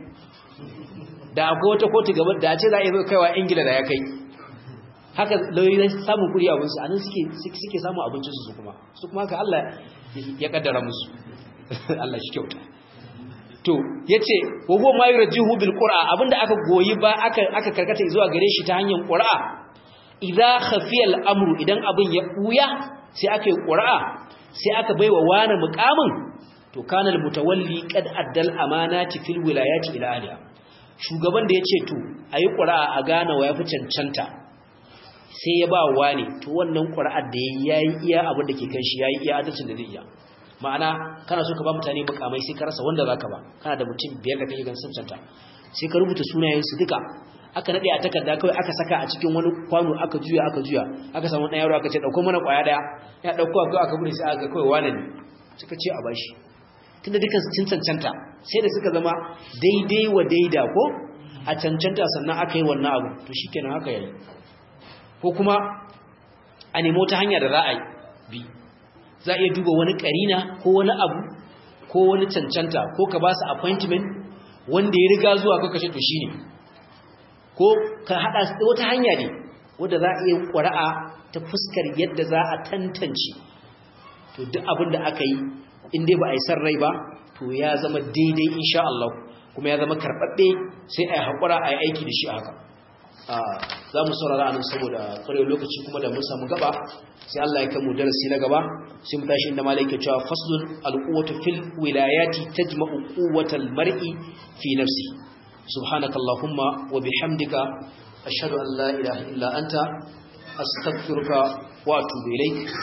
da akwai wata kotu gaba da a ce za a yi zo kaiwa ingila da ya kai haka lauyoyi samun kuri abinsu a nan suke samun abincinsu su kuma su kuma haka Allah ya kaddara musu Allah shi kyauta to yace wa huwa ma yurjihu bil qur'a abinda aka goyi ba aka aka karkata zuwa gare shi ta hanyar qur'a idza khafiya al amru idan abin ya buya sai aka yi qur'a sai aka baiwa wani muqamin to kana al mutawalli qad addal amanati fil wilayati ila aliya shugaban da yace to ayi qur'a a gane wa yafi cancanta sai ya ba wani to wannan qur'ar da yayi iya abin da ke kan shi yayi iya adalcin da zai iya ma'ana kana so ka ba mutane mukamai sai ka rasa wanda zaka ba kana da mutum biyar da kake gan cancanta sai ka rubuta sunayen su duka aka nade a takarda kawai aka saka a cikin wani kwano aka juya aka juya aka samu dan yaro aka ce dauko mana kwaya daya ya dauko aka aka bude sai aka kawai wani ne suka ce a bashi tunda dukan sun cancanta sai da suka zama daidai wa daida ko a cancanta sannan aka yi wannan abu to shikenan haka yayi ko kuma a nemo ta hanya da za a yi bi za a iya duba wani karina ko wani abu ko wani cancanta ko ka ba su appointment wanda ya riga zuwa ko kashe to shi ne ko ka haɗa su wata hanya ne wadda za a iya ƙwara'a ta fuskar yadda za a tantance to duk abin da aka yi inda ba a yi san rai ba to ya zama daidai insha Allah kuma ya zama karɓaɓɓe sai a yi haƙura a yi aiki da shi haka za mu saurara anan saboda ƙwarewa lokaci kuma da mun samu gaba sai Allah ya kamu darasi na gaba sai mu tashi inda malai ke cewa faslun alquwwatu fil wilayati tajma'u quwwatal mar'i fi nafsi subhanakallahumma wa bihamdika ashhadu an la ilaha illa anta astaghfiruka wa atubu ilaik